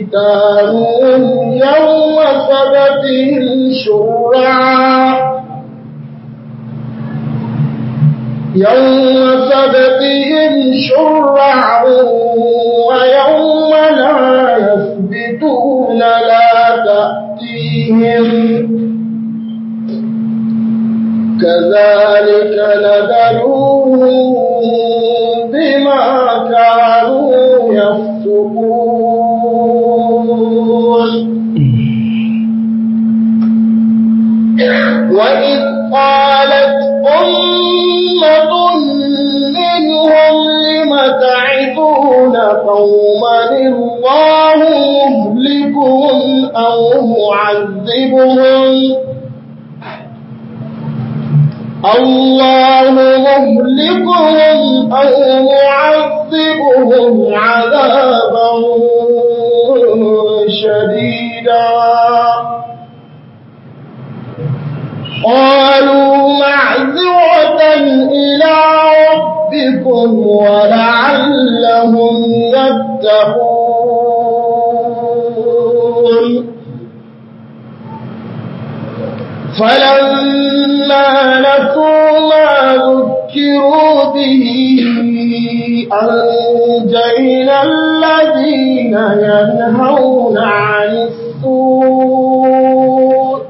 حيتانهم يوم سبتهم شرعا يوم سبتهم شرعا ويوم لا يثبتون لا تأتيهم كذلك نبلوهم بما كانوا يفسقون وإذ قالت أمة منهم لم تعظون قوما الله مهلكهم أو معذبهم الله مهلكهم أو معذبهم عذابا شديدا قالوا معذرة إلى ربكم ولعلهم يتقون فلما نسوا ما ذكروا به أنجينا الذين ينهون عن السوء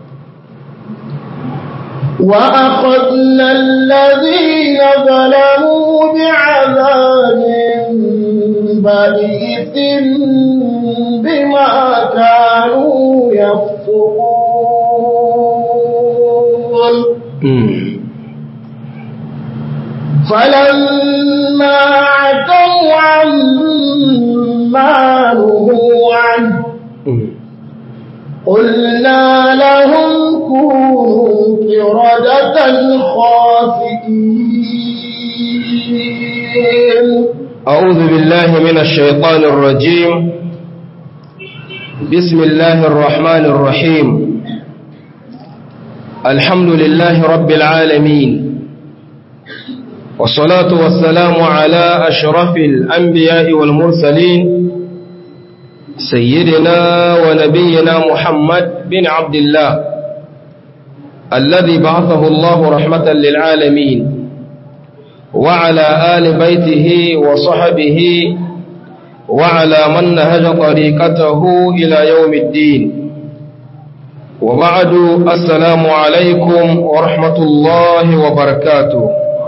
وأخذنا الذين ظلموا بعذاب بئيس بما كانوا يفسقون فلما عتوا عما نهوا عنه قلنا لهم كونوا قردة خاسئين أعوذ بالله من الشيطان الرجيم بسم الله الرحمن الرحيم الحمد لله رب العالمين والصلاة والسلام على أشرف الأنبياء والمرسلين سيدنا ونبينا محمد بن عبد الله الذي بعثه الله رحمة للعالمين وعلى آل بيته وصحبه وعلى من نهج طريقته إلى يوم الدين وبعد السلام عليكم ورحمة الله وبركاته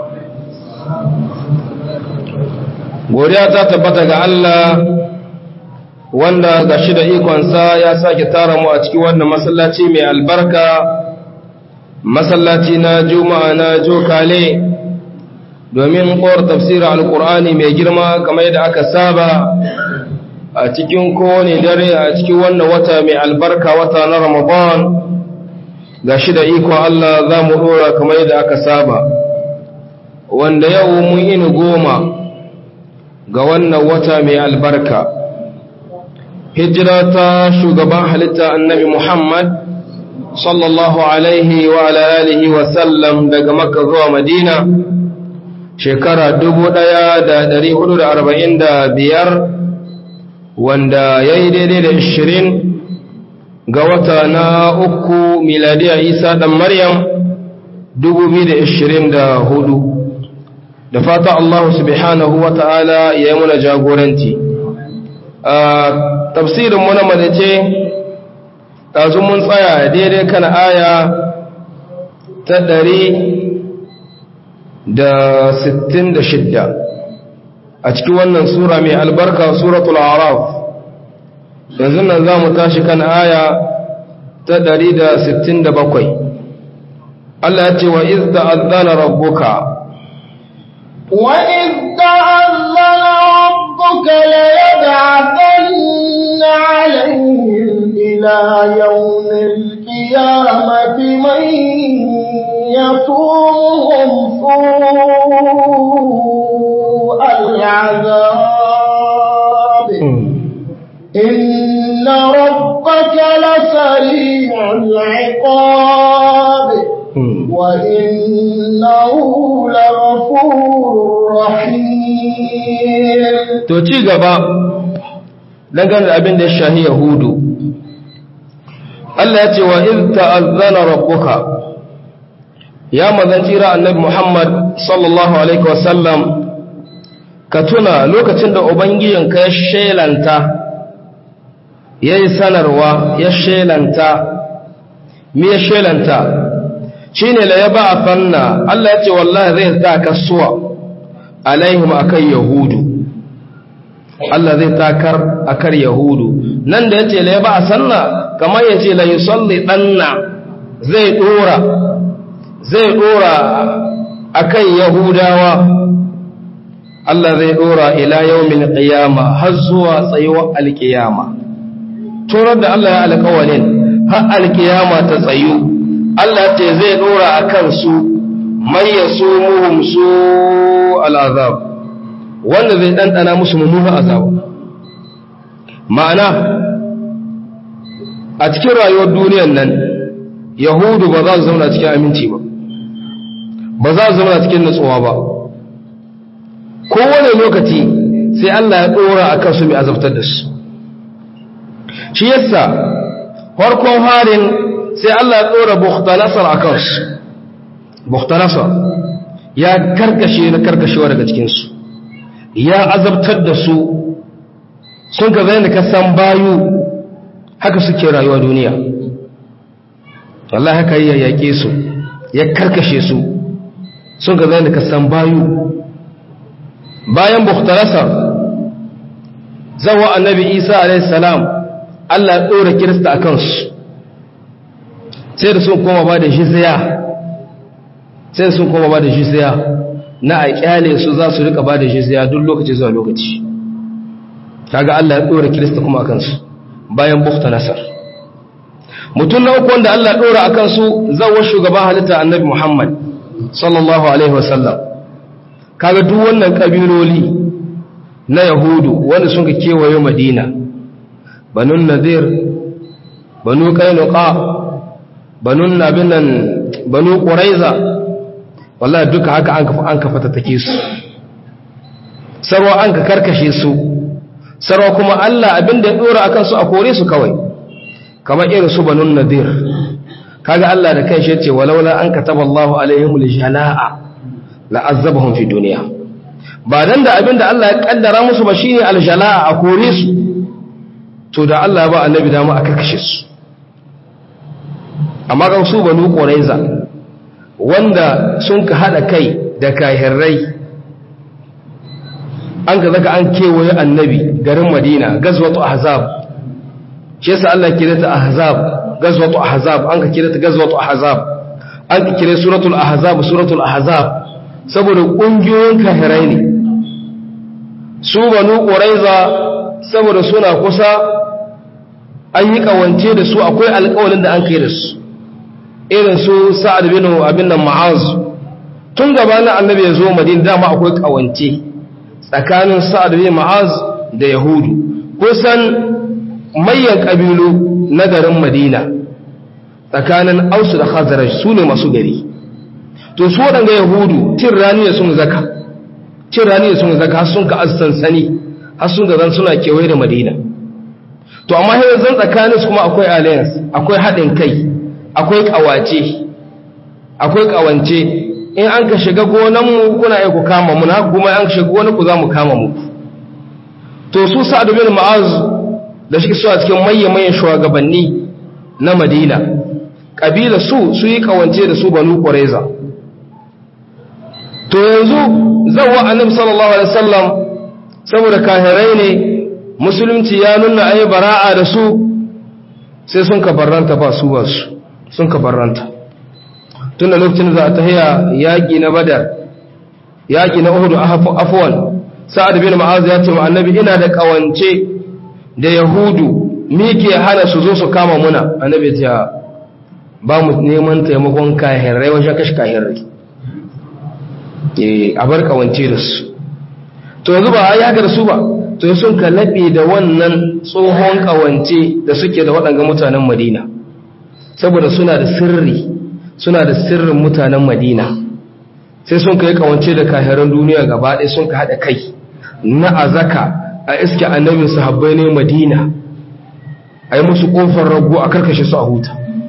godiya ta tabbata ga Allah wanda ga shi da ikonsa ya sake tara mu a cikin wannan masallaci mai albarka masallaci na juma'a na jokale domin kowar tafsirin alkur'ani mai girma kamar yadda aka saba a cikin kowane dare a cikin wannan wata mai albarka wata na ramadan ga shi da ikon Allah za mu dora kamar yadda aka saba wanda yau mun ini goma ga wannan wata mai albarka hijira ta shugaban halitta annabi Muhammad sallallahu alaihi wa alihi wa sallam daga makka zuwa madina shekara biyar, wanda ya yi daidai da ishirin ga wata na uku miladiya isa ɗan maryam hudu. da fata Allah subhanahu wa ta'ala ya yi muna jagoranci tafsirin muna madace ɗazu mun tsaya daidai kan aya ta ɗari da sittin da shidda a cikin wannan sura mai albarka suratul araf yanzu nan za mu tashi kan aya ta ɗari da sittin da bakwai Allah ya ce wa izda azana rabbuka وإذ تأذن ربك ليبعثن عليهم إلى يوم القيامة من يصومهم سوء العذاب إن ربك لسريع العقاب وإنه لغفور رحيم to ci gaba dangane da abin da ya shahi yahudu Allah ya ce wa iz ta'azzana rabbuka ya mazan tsira annabi Muhammad sallallahu alaihi wasallam ka tuna lokacin da ubangijinka ya shelanta ya yi sanarwa ya shelanta me ya shelanta shi ne la ya ba a fanna Allah ya ce wallahi zai ta kasuwa alaihim akan yahudu Allah zai takar akar yahudu nan da ya ce la ya ba a sanna kamar ya ce la yusalli danna zai dora zai dora akan yahudawa Allah zai dora ila yawmin qiyama har zuwa tsayuwar alqiyama turar da Allah ya alƙawalin har alqiyama ta tsayu Allah ce zai dora akan su man yasumuhum su al'azab wanda zai dandana musu mummunan azaba ma'ana a cikin rayuwar duniyar nan yahudu ba za su zauna cikin aminci ba ba za su zauna cikin nutsuwa ba kowane lokaci sai Allah ya ɗora a kansu mai azabtar da su shi yasa farkon harin sai Allah ya ɗora bukhtanasar a kansu bukhtanasar ya karkashe na karkashewa daga cikinsu ya azabtar da su sun ka zai da kasan bayu haka suke rayuwa duniya Allah haka ya yaƙe su ya karkashe su sun ka zai da kasan bayu bayan bukhtarasar zawa annabi isa alaihissalam Allah ya ɗora kirista a kansu sai da sun koma ba da jizya sai da sun koma ba da jizya na a kyale su za su rika ba da jizya duk lokaci zuwa lokaci kaga Allah ya ɗora kirista kuma a kansu bayan bukhtarasar mutum na uku wanda Allah ya ɗora a kansu zawa shugaban halitta annabi Muhammad sallallahu alaihi wasallam kaga duk wannan kabiloli na yahudu wanda sun ka kewaye madina banu nadir banu kainuka banu abin nan banu quraiza wallahi duka haka an kafa an kafa take su sarwa an ka karkashe su sarwa kuma Allah abinda ya dora akan su a kore su kawai kamar irin su banu nadir kaga Allah da kanshi yace walaula an kataballahu alaihimul jalaa la'azzabahum fi duniya ba dan da abinda Allah ya kaddara musu ba shine aljalaa a kore su to da Allah ba annabi da mu aka kashe su amma ga su banu quraiza wanda sun ka hada kai da kahirrai an ga zaka an kewaye annabi garin Madina gazwatu ahzab shi yasa Allah kira ta ahzab gazwatu ahzab an ka kira ta gazwatu ahzab an ka kira suratul ahzab suratul ahzab saboda ƙungiyoyin kafirai ne su banu ƙuraiza saboda suna kusa an yi ƙawance da su akwai alƙawalin da an kai da su irin su sa'ad bin abin nan ma'az tun gaba na annabi ya zo madina dama akwai ƙawance tsakanin sa'ad bin ma'az da yahudu kusan mayan ƙabilu na garin madina tsakanin ausu da khazaraj su ne masu gari to su waɗanda yahudu cin rani da sun zaka cin rani da sun zaka har sun ka sansani har sun ga zan suna kewaye da madina to amma yanzu zan tsakanin su kuma akwai alliance akwai haɗin kai akwai ƙawace akwai ƙawance in an ka shiga gonanmu kuna iya ku kama mu na kuma an ka shiga gonan ku za mu kama mu to su sa'ad bin ma'az da shi su a cikin mayyan shugabanni na madina kabila su su yi ƙawance da su banu qurayza to yanzu zawa annabi sallallahu alaihi wasallam saboda kahirai ne musulunci ya nuna ayi bara'a da su sai sun ka barranta ba su ba su sun ka barranta tun da lokacin za a tahiya yaƙi na badar yaƙi na uhudu afwan sa'ad bin ma'az ya ce wa annabi ina da kawance da yahudu me ke hana su zo su kama muna annabi ya ba mu neman taimakon kahirai wajen kashe kahirai a bar kawance da su to yanzu ba ya haka da su ba to sun ka laɓe da wannan tsohon kawance da suke da waɗanga mutanen madina saboda suna da sirri suna da sirrin mutanen madina sai sun ka yi kawance da kahiran duniya gaba ɗaya sun ka haɗa kai na azaka a iske annabin sahabbai ne madina a yi musu ƙofar rago a karkashe su a huta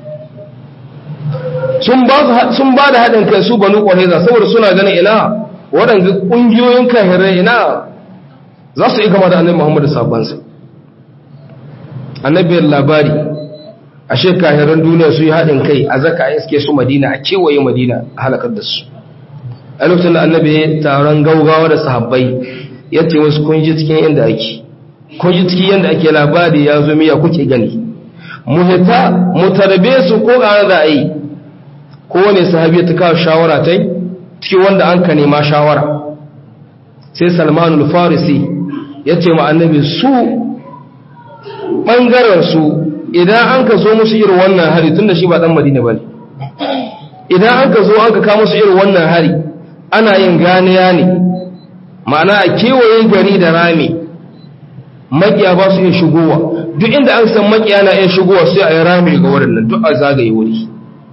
sun ba da haɗin kai su banu ƙwareza saboda suna ganin ina waɗanda ƙungiyoyin kahirai ina za su yi kama da annabi muhammadu sabansa annabiyar labari a shekahiran duniya su yi haɗin kai a zaka a iske su madina a kewaye madina a halakar da su a lokacin da annabi ya taron gaugawa da sahabbai ya ce wasu kunji cikin yadda ake kunji cikin yadda ake labari ya zo miya kuke gani mu hita mu tarbe su ko ƙara da a yi kowane sahabi ta kawo shawara ta cikin wanda an ka nema shawara sai salmanul farisi ya ce ma annabi su ɓangarensu idan an ka zo musu irin wannan hari tun da shi ba ɗan madina ba ne idan an ka zo an ka kawo musu irin wannan hari ana yin ganiya ne ma'ana a kewaye gari da rami makiya ba su iya shigowa duk inda an san makiya na iya shigowa sai a yi rami ga wurin nan duk a zagaye wuri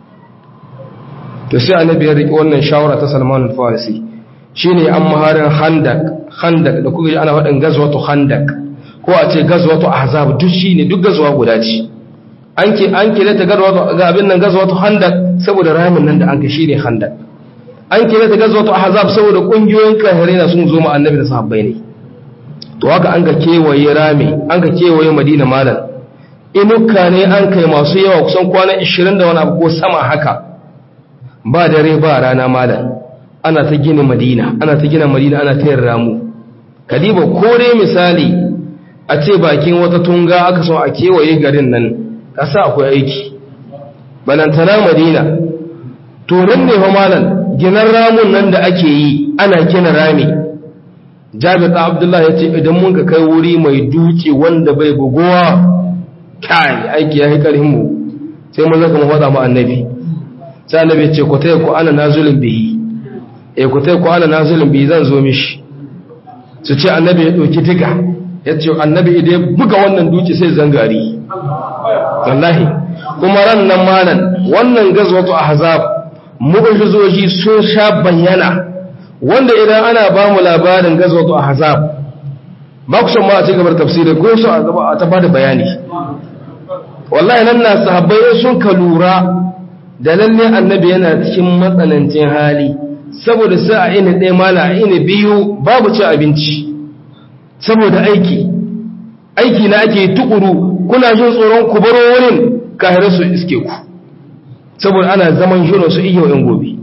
to sai annabi ya riƙe wannan shawara ta salman al-farisi shine an maharin handak handak da kuka ana faɗin gazwatu handak ko a ce gazwatu ahzab duk shine duk gazwa guda ce an ke an kire ta gazwatu ga abin nan gazwatu handak saboda ramin nan da an ka shine handak an kire ta gazwatu ahzab saboda kungiyoyin kafirai na sun zo ma annabi da sahabbai ne to haka an ka kewaye rami an ka kewaye madina malam inuka ne an kai masu yawa kusan kwana 20 da wani abu ko sama haka ba dare ba rana malam ana ta gina madina ana ta gina madina ana ta yin ramu kadiba kore misali a ce bakin wata tunga aka so a kewaye garin nan kasa akwai aiki balantana madina turin ne fa malam ginan ramun nan da ake yi ana gina rami jabir abdullahi ya ce idan mun ka kai wuri mai duki wanda bai bugowa kai aiki ya yi karhin mu sai mun zaka mu faɗa mu annabi sai annabi ya ce ku taya ku ana nazulin bihi eh ku taya ku ana nazulin bihi zan zo mishi su ce annabi ya ɗauki diga ya ce annabi idan ya buga wannan duki sai zangari wallahi kuma ran nan malan wannan gazwatu ahzab mu'jizoji sun sha bayyana wanda idan ana ba mu labarin gazwatu ahzab ba ku san ma a cikin tafsiri ko su a gaba a ta bada bayani wallahi nan na sahabbai sun ka lura da lalle annabi yana cikin matsanancin hali saboda sai a ina ɗaya mala a ina biyu babu ci abinci saboda aiki aiki na ake tukuru kuna jin tsoron ku baro wurin kahire su iske ku saboda ana zaman shirin su iya yan gobe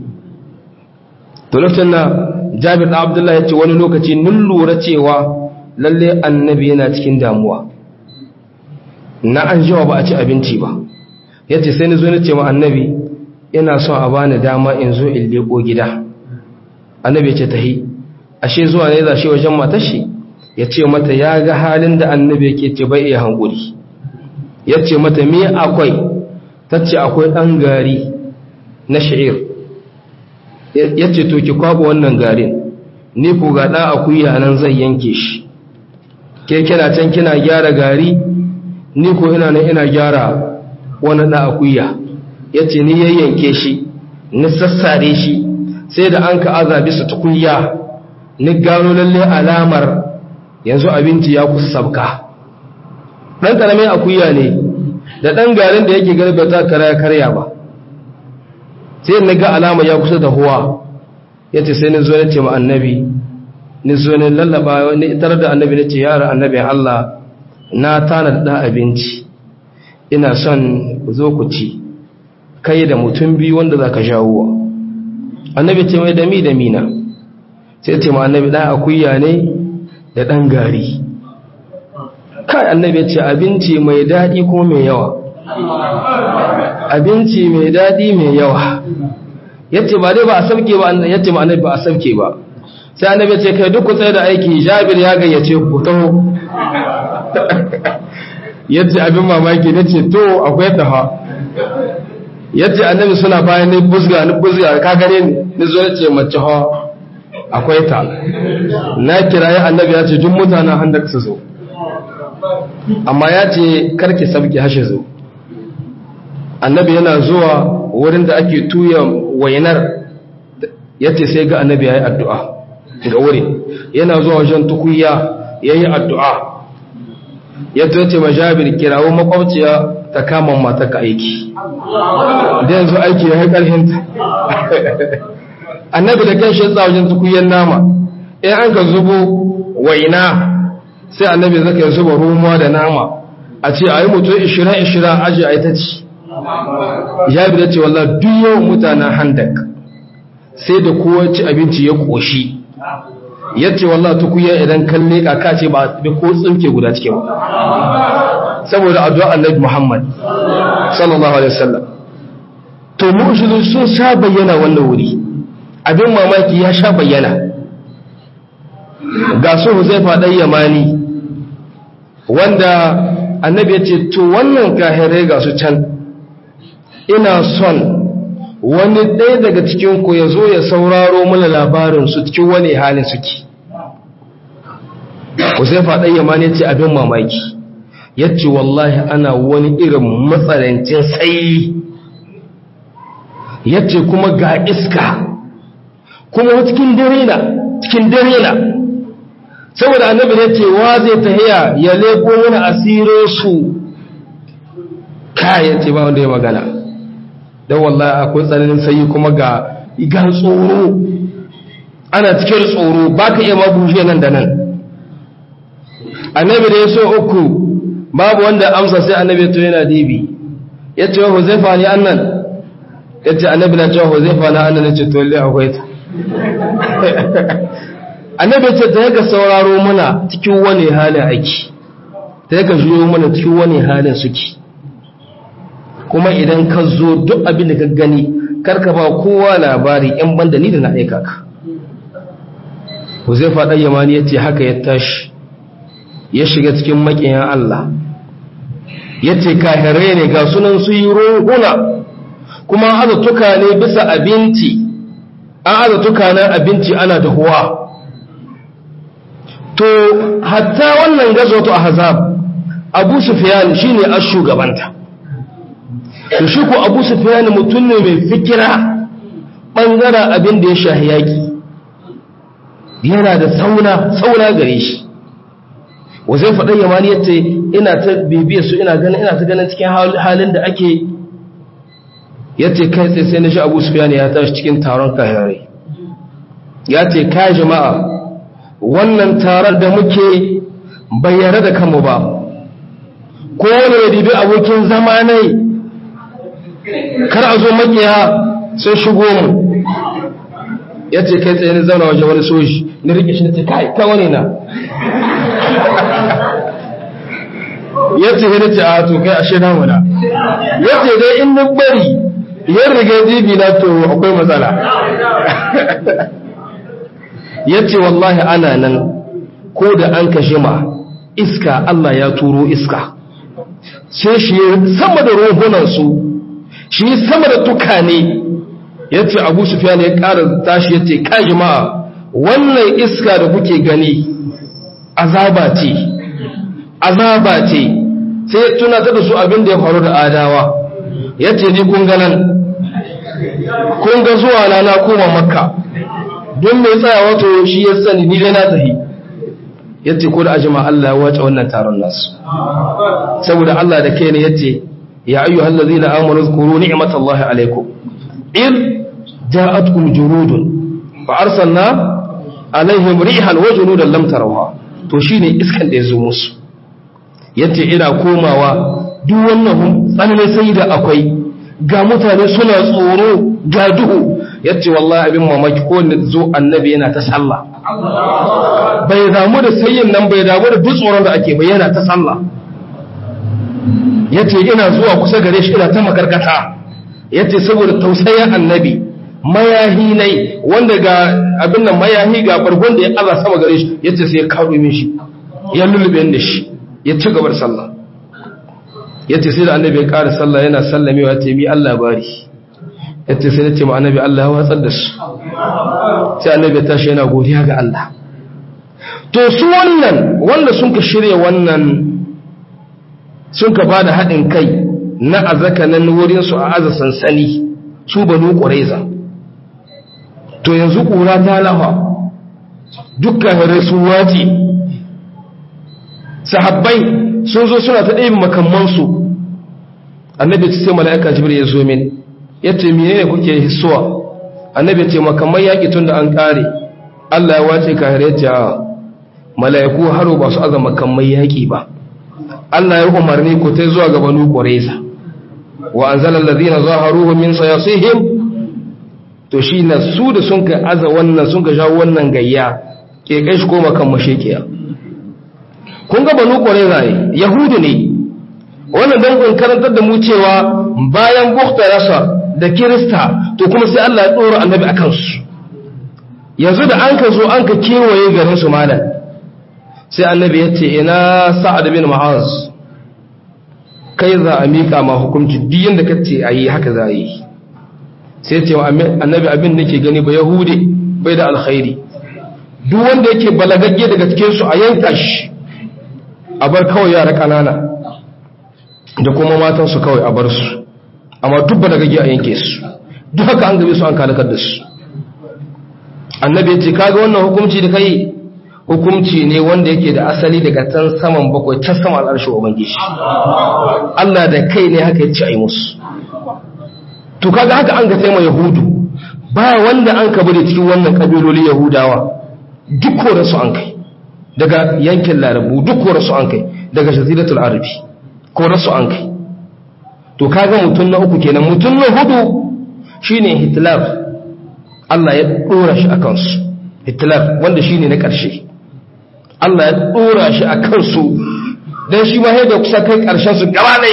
to lokacin na jabir da abdullahi ya ce wani lokaci nun lura cewa lalle annabi yana cikin damuwa na an jiwa ba a ci abinci ba ya ce sai ni zo ni ce ma annabi ina son a bani dama in zo in leko gida annabi ce tahi ashe zuwa ne za shi wajen matar shi ya ce mata ya ga halin da annabi yake ce bai iya hankuri ya ce mata me akwai ta ce akwai ɗan gari na sha'ir ya ce to ki kwaba wannan garin ni ku ga ɗan akuya nan zai yanke shi ke kina can kina gyara gari ni ko ina nan ina gyara wani ɗan akuya ya ce ni yayyanke shi ni sassare shi sai da an ka azabi su tukunya ni gano lalle alamar yanzu abinci ya kusa sabka ɗan ƙaramin akuya ne da ɗan garin da yake garba ta karya karya ba sai na ga alama ya kusa da huwa ya ce sai ni zo na ce ma annabi ni zo ne lallaba ni tare da annabi na ce yara annabi Allah na tana da abinci ina son ku zo ku ci kai da mutum biyu wanda za ka jawo annabi ce mai dami da mina sai ce ma annabi ɗan akuya ne da ɗan gari kai annabi ce abinci mai daɗi ko mai yawa abinci mai daɗi mai yawa yace ba dai ba a sabke ba yace ma annabi ba a sabke ba sai annabi ce kai duk ku tsaye da aiki jabir ya gayyace ku taho yace abin mamaki nace to akwai taha yace annabi suna bayan ni busga ni busga ka gare ni ni zo yace mace ha akwai ta na kirayi annabi ya ce duk mutanen handak su zo amma ya ce karki sabki hashe zo annabi yana zuwa wurin da ake tuya wainar ya ce sai ga annabi ya yi addu'a ga wurin yana zuwa wajen tukuya ya yi addu'a ya toce ma jabir kirawo makwabciya ta kama mataka aiki da yanzu aiki ya yi ƙarfinta annabi da kan shi wajen tukuyen nama in an ka zubo waina sai annabi zaka yi zuba rumuwa da nama a ce a yi mutu 20-20 aji a yi ta ci jabir ya ce wallah duk yawan mutanen handak sai da kowa ci abinci ya ƙoshi ya ce wallah tukuyen idan kalle kaka ce ba da ko tsinke guda cikin ba saboda addu'a annabi Muhammad sallallahu alaihi wasallam to mu'jizu sun sha bayyana wannan wuri abin mamaki ya sha bayyana ga su Huzaifa dan Yamani wanda annabi ya ce to wannan kahirai ga su can ina son wani ɗaya daga cikin ku ya zo ya sauraro mana labarin su cikin wani halin suke Huzaifa dan Yamani ya ce abin mamaki yace wallahi ana wani irin matsalancin sai yace kuma ga iska kuma cikin dare na cikin dare na saboda annabi ya ce wa zai tahiya ya leko mana asiro su kayan ce ba wanda ya magana don wallahi akwai tsananin sayi kuma ga igan tsoro ana cikin tsoro ba ka iya mabushe nan da nan annabi da ya so uku babu wanda amsa sai annabi to yana dibi ya ce wa huzaifa ne annan ya ce annabi na cewa huzaifa na annan ya ce to lalle akwai ta annabi ce ta yaka sauraro mana cikin wani halin aiki ta yaka juyo mana cikin wani halin suke kuma idan ka zo duk abin da ka gani karka ba kowa labari yan banda ni da na aika ka huzaifa ɗan yamani ya ce haka ya tashi ya shiga cikin makiyan Allah ya ce kahirai ne ga sunan su yi ruhuna kuma aza tuka ne bisa abinci an aza tuka na abinci ana dahuwa to hatta wannan gazoto a hazab abu sufiyan shi ne a shugabanta to shi ko abu sufiyan mutum ne mai fikira ɓangaren abin da ya shahi yaƙi yana da sauna sauna gare shi wazai faɗin yamani ya ce ina ta bibiyar su ina ganin ina ta ganin cikin halin da ake ya ce kai sai sai na shi abu sufiyan ya tashi cikin taron kayarai ya ce ka jama'a wannan taron da muke bayyana da kanmu ba kowane ya dibi abokin zama ne kar a zo makiya sun shigo mu ya ce kai tsaye ni zauna waje wani soji ni rike shi na ce kai ta wani na ya ce ya ce a to kai ashe na muna ya ce dai in ni bari yan riga jibi na to akwai matsala ya ce wallahi ana nan ko da an kashe ma iska Allah ya turo iska sai shi sama da ruhunansu shi sama da tukane ya ce abu sufiyan ya ƙara tashi ya ce ka jama'a wannan iska da kuke gani azaba ce azaba ce sai ya tunata da su abin da ya faru da adawa ya ce ni kun ganan kun ga zuwa na na koma makka don mai tsaya wato shi ya sani ni dai na tahi yace ko da ajima Allah ya wace wannan taron nasu saboda Allah da kai ne yace ya ayyuhal ladzina amanu zkuru ni'matallahi alaikum id ja'atkum jurudun fa arsalna alaihim rihan wa junudan lam tarawha to shine iskan da yazo musu yace ina komawa duk wannan tsananin sai da akwai ga mutane suna tsoro ga duhu yace wallahi abin mamaki ko ne zo annabi yana ta sallah bai damu da sayin nan bai damu da duk tsoron da ake bai yana ta sallah yace ina zuwa kusa gare shi ina ta makarkata yace saboda tausayin annabi mayahi nai wanda ga abin nan mayahi ga bargon da ya Allah sama gare shi yace sai ya kawo min shi ya lulube da shi ya ci gabar sallah yace sai da annabi ya ƙara sallah yana sallamewa yace mi Allah bari yace sai nace ma annabi Allah ya watsar da su sai annabi ya tashi yana godiya ga Allah to su wannan wanda sun ka shirya wannan sun ka bada haɗin kai na azaka nan wurin su a aza sansani su banu ƙuraiza to yanzu ƙura ta lafa dukkan hare su wace sahabbai sun zo suna ta ɗaya makamansu annabi ce sai mala'ika jibril ya zo min ya ce menene kuke hissuwa annabi ce makamman yaƙi tun da an ƙare Allah ya wace kahir ya ce a mala'iku haro ba su azama makamman yaƙi ba Allah ya umarni ku ta zuwa ga banu ƙwareza wa an zalar ladina zaharuhu min sayasihim to shi na su da sun ka aza wannan sun ka shawo wannan gayya ke kai shi koma kan mashekiya kun ga banu ƙwareza ne yahudu ne wannan don karantar da mu cewa bayan bukta rasa da kirista to kuma sai Allah ya ɗora annabi a kansu yanzu da an ka zo an ka kewaye garin su malam sai annabi ya ce ina sa'ad bin ma'az kai za a miƙa ma hukunci duk yadda ka ce a yi haka za a yi sai ce annabi abin da ke gani ba yahude bai da alkhairi duk wanda yake balagagge daga cikinsu a yanka shi a bar kawai yara ƙanana da kuma matansu kawai a bar su amma duk balagagge a yanke su duk haka an gabe su an kalakar da su annabi ya ce kaga wannan hukunci da kai hukumci ne wanda yake da asali daga can saman bakwai can sama al'arshin ubangiji Allah da kai ne haka ya ci a yi musu to kaga haka an ga taima yahudu ba wanda an ka bari cikin wannan kabiloli yahudawa duk kore su an kai daga yankin larabu duk kore su an kai daga shaziratul arabi kore su an kai to kaga mutum na uku kenan mutum na hudu shine hitler Allah ya dora shi a kansu hitler wanda shine na ƙarshe Allah ya dora shi a kansu don shi ma da kusa kai ƙarshen su gaba ne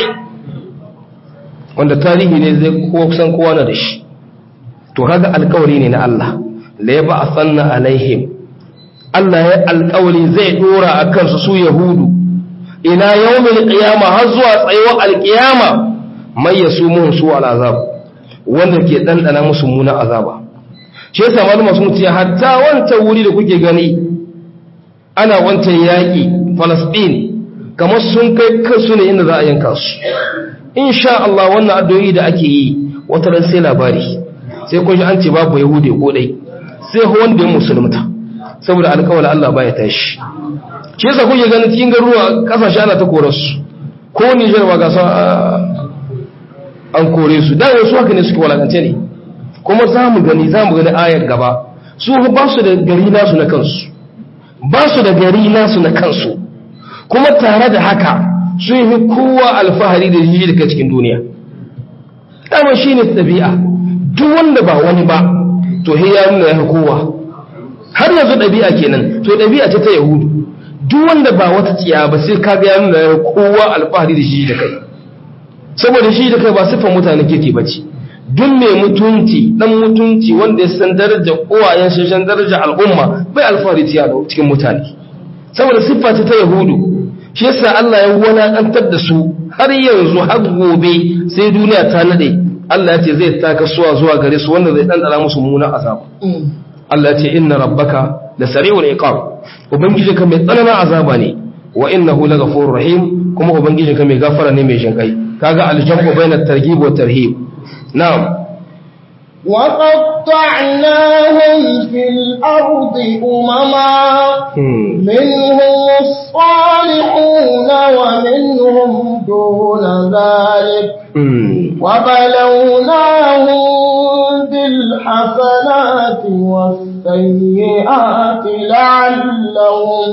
wanda tarihi ne zai kusan kowa na da shi to kaga alkawari ne na Allah la ya ba sanna alaihim Allah ya alkawari zai dora a kansu su yahudu ila yawmin qiyama har zuwa tsayuwar alqiyama mai yasumuhum su al'azab wanda ke dandana musu muna azaba shi yasa malama sun ce hatta wancan wuri da kuke gani ana wancan yaƙi Falasɗin kamar sun kai kansu ne inda za a yanka su insha Allah wannan addu'o'i da ake yi wata ran sai labari sai kun ji an ce babu yahude ko dai sai wanda ya musulunta saboda alƙawarin Allah baya tashi shi yasa kuke ganin cikin garuruwa kasashe ana ta kore su ko Niger ba ga an kore su da wasu haka ne suke walakance ne kuma za mu gani za mu gani ayar gaba su ba su da gari nasu na kansu ba su da gari nasu na kansu kuma tare da haka sun yi kowa alfahari da jiji daga cikin duniya dama shi ne ɗabi'a duk wanda ba wani ba to he ya nuna ya kowa har yanzu ɗabi'a kenan to ɗabi'a ce ta yahudu duk wanda ba wata tsiya ba sai kaga ya nuna ya kowa alfahari da jiji da kai saboda shi da kai ba siffar mutane kirki ba ce duk mai mutunci dan mutunci wanda ya san daraja uwayen shi san daraja al'umma bai alfahari tiya cikin mutane saboda siffa ta yahudu shi yasa Allah ya walakantar da su har yanzu har gobe sai duniya ta nade Allah ya ce zai taka suwa zuwa gare su wanda zai dandana musu munan azaba Allah ya ce inna rabbaka la sari'ul iqab ubangijinka mai tsananin azaba ne wa innahu laghafurur rahim kuma ubangijinka mai gafara ne mai jinkai kaga aljamu bainat targhib wa tarhib na'am وقطعناهم في الأرض أمما منهم الصالحون ومنهم دون ذلك وبلوناهم بالحسنات والسيئات لعلهم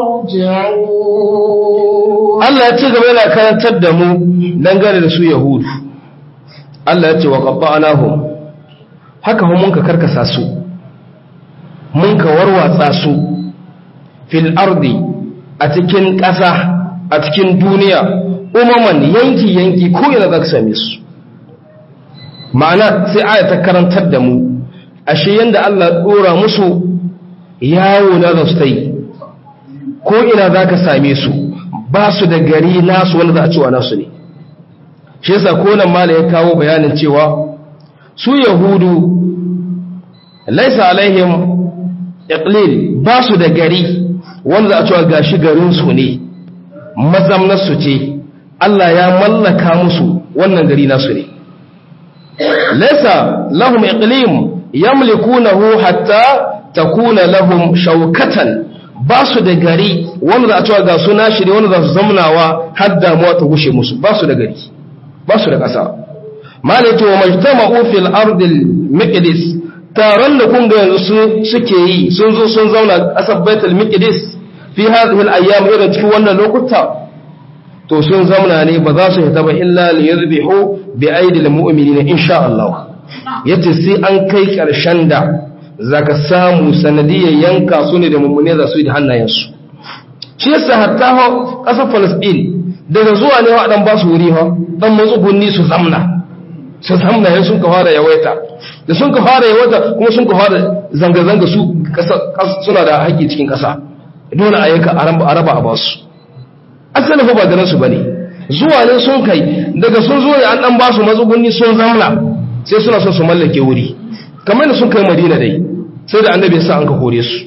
يرجعون Allah ya ci gaba yana karantar da mu dangane da su Yahudu Allah ya ce wa qabba'nahum haka hu mun ka karkasa su mun ka warwatsa su fil ardi a cikin ƙasa a cikin duniya umaman yanki yanki ko ina za ka same su ma'ana sai aya ta karantar da mu ashe yanda Allah dora musu yawo na zastai ko ina za ka same su ba su da gari nasu wanda za a cewa nasu ne shi yasa ko nan mala ya kawo bayanin cewa su yahudu laisa alaihim iqlil ba su da gari wanda za a cewa gashi garin su ne mazamnar su ce Allah ya mallaka musu wannan gari nasu ne laisa lahum iqlim yamlikunahu hatta takuna lahum shawkatan ba su da gari wanda za a cewa ga su nashiri wanda za su zamnawa har damuwa ta gushe musu ba su da gari ba su da ƙasa malai to majtama'u fil ardil miqdis taron da kun ga yanzu suke yi sun zo sun zauna ƙasar baitul miqdis fi hadhihi al ayyam irin cikin wannan lokuta to sun zauna ne ba za su hita ba illa li yadhbihu bi aidil mu'minina insha Allah yace sai an kai ƙarshen da zaka samu sanadiyar yanka su ne da mummune za su yi da hannayensu shi yasa hatta ho ƙasar Palestine daga zuwa ne wa dan ba su wuri ha dan matsugunni su zamna su zamna yan sun ka fara yawaita da sun ka fara yawaita kuma sun ka fara zanga-zanga su suna da haƙƙi cikin ƙasa dole a yanka a raba a basu asali fa ba da nasu bane zuwa ne sun kai daga sun zo ya an dan ba su matsugunni sun zamna sai suna son su mallake wuri kamar da sun kai madina dai sai da annabi ya sa an ka kore su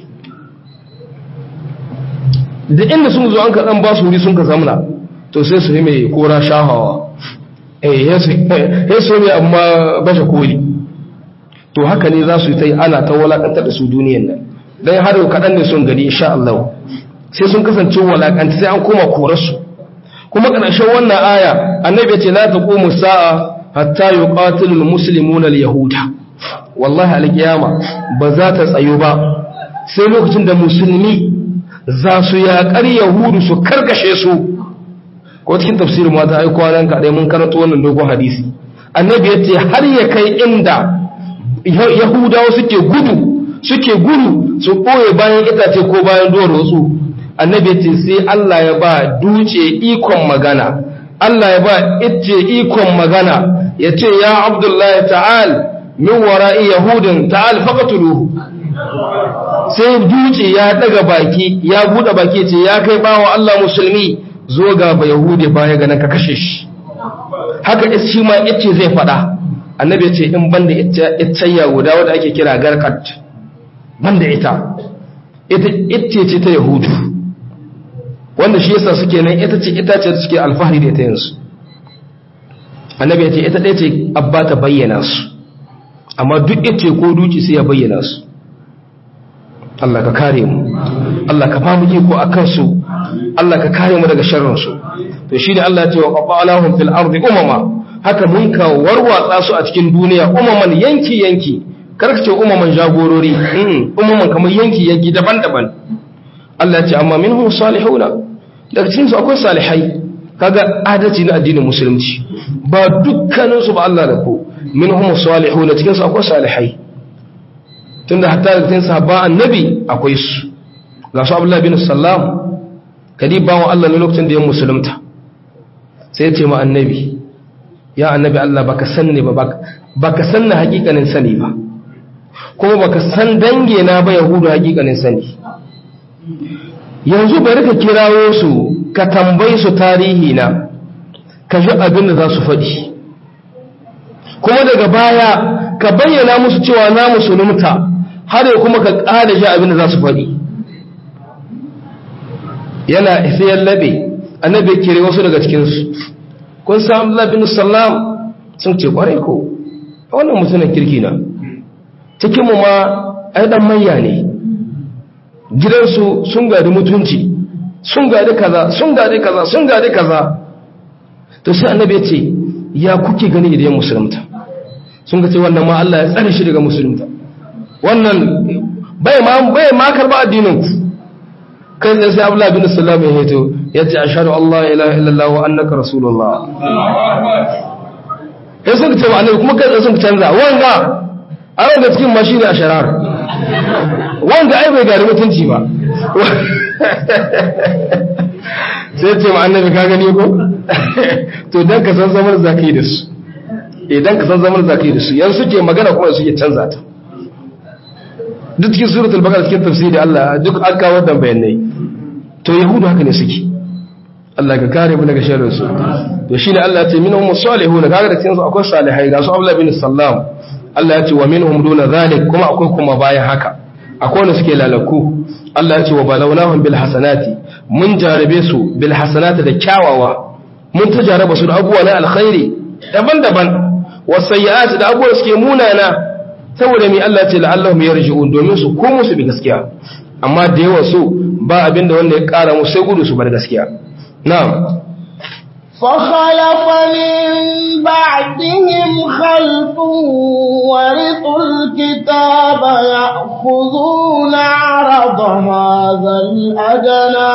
da inda sun zo an ka dan ba su wuri sun ka zamna to sai su yi mai kora shahawa eh ya su ne amma bashe koli to haka ne za su yi ta yi ana ta walakantar da su duniyan nan don har yau kaɗan ne sun gani insha Allah sai sun kasance walakanta sai an koma korarsu kuma ƙarshen wannan aya annabi ya ce la taqumu sa'a hatta yuqatilu almuslimuna alyahuda wallahi alqiyama ba za ta tsayo ba sai lokacin da musulmi za su yaƙar yahudu su karkashe su ko cikin tafsirin mata ai kwanan ka dai mun karanto wannan dogon hadisi annabi ya ce har ya kai inda yahudawa suke gudu suke gudu su ɓoye bayan itace ko bayan duwar wasu annabi ya ce sai Allah ya ba duce ikon magana Allah ya ba ice ikon magana ya ce ya abdullahi ta'al min wara'i yahudin ta'al faqatuluhu sai duce ya daga baki ya bude baki ce ya kai bawa Allah musulmi zo ga ba yahudi baya ga ka kashe shi haka shi ma ice zai fada annabi ya ce in banda ita guda wadda ake kira garkat banda ita ita ce ta yahudu wanda shi yasa suke nan ita ce ita ce suke alfahari da ita yanzu annabi ya ce ita ɗaya ce abba ta bayyana su amma duk ita ko duki sai ya bayyana su Allah ka kare mu Allah ka famu iko a kansu Allah ka kare mu daga sharrinsu to shi ne Allah ya ce wa qabalahum fil ardi umama haka mun ka warwatsa su a cikin duniya umaman yanki yanki karka ce umaman jagorori umaman kamar yanki yanki daban-daban Allah ya ce amma minhum salihuna daga cikin su akwai salihai kaga adalci na addinin musulunci ba dukkanin su ba Allah da ko minhum salihuna cikin su akwai salihai tunda hatta daga cikin sahaba annabi akwai su ga su Abdullah bin Sallam kadi bawo Allah ne lokacin da ya musulunta sai ya ce ma annabi ya annabi Allah baka sanni ba baka sanna hakikanin sani ba kuma baka san dange na ba yahudu hakikanin sani yanzu bari ka kirawo su ka tambayi su tarihi na ka ji abin da za su faɗi kuma daga baya ka bayyana musu cewa na musulunta har ya kuma ka ƙada ji abin da za su faɗi yana sai ya labe annabi kire wasu daga cikinsu kun san Abdullah bin Sallam sun ce kwarai ko wannan mutumin kirki na cikin mu ma ai dan mayya ne gidansu sun gadi mutunci sun gadi kaza sun gadi kaza sun gadi kaza to sai annabi ya ce ya kuke gani idan musulunta sun ga ce wannan ma Allah ya tsare shi daga musulunta wannan bai ma bai ma karba addinin ku kai sai Abdullah bin Sallam ya heto ya ce ashadu Allah ilaha illallah wa annaka rasulullah ya sun ce annabi kuma kai sun canza wanga a wanga cikin mashi ne a sharar wanga ai bai gari mutunci ba sai ce ma annabi ka gani ko to dan ka san zamar zaki da su idan ka san zamar zaki da su yanzu suke magana kuma suke canza ta duk cikin suratul baqara cikin tafsiri Allah duk an kawo wannan bayanai to yahudu haka ne suke Allah ka kare mu daga sharrin su to shine Allah ya ce minhum salihun kaga da cikin su akwai salihai ga su Abdullah bin Sallam Allah ya ce wa minhum duna zalik kuma akwai kuma bayan haka akwai wanda suke lalaku Allah ya ce wa balawnahum bil hasanati mun jarabe su bil hasanati da kyawawa mun ta jaraba su da abubuwa na alkhairi daban-daban wasayyi'ati da abubuwa suke munana saboda mai Allah ce la'allahum yarji'un domin su komo su bi gaskiya amma da yawa su ba abinda wanda ya ƙara musu sai gudu su bar gaskiya na'am فخلف من بعدهم خلف ورثوا الكتاب يأخذون عرض هذا الأدنى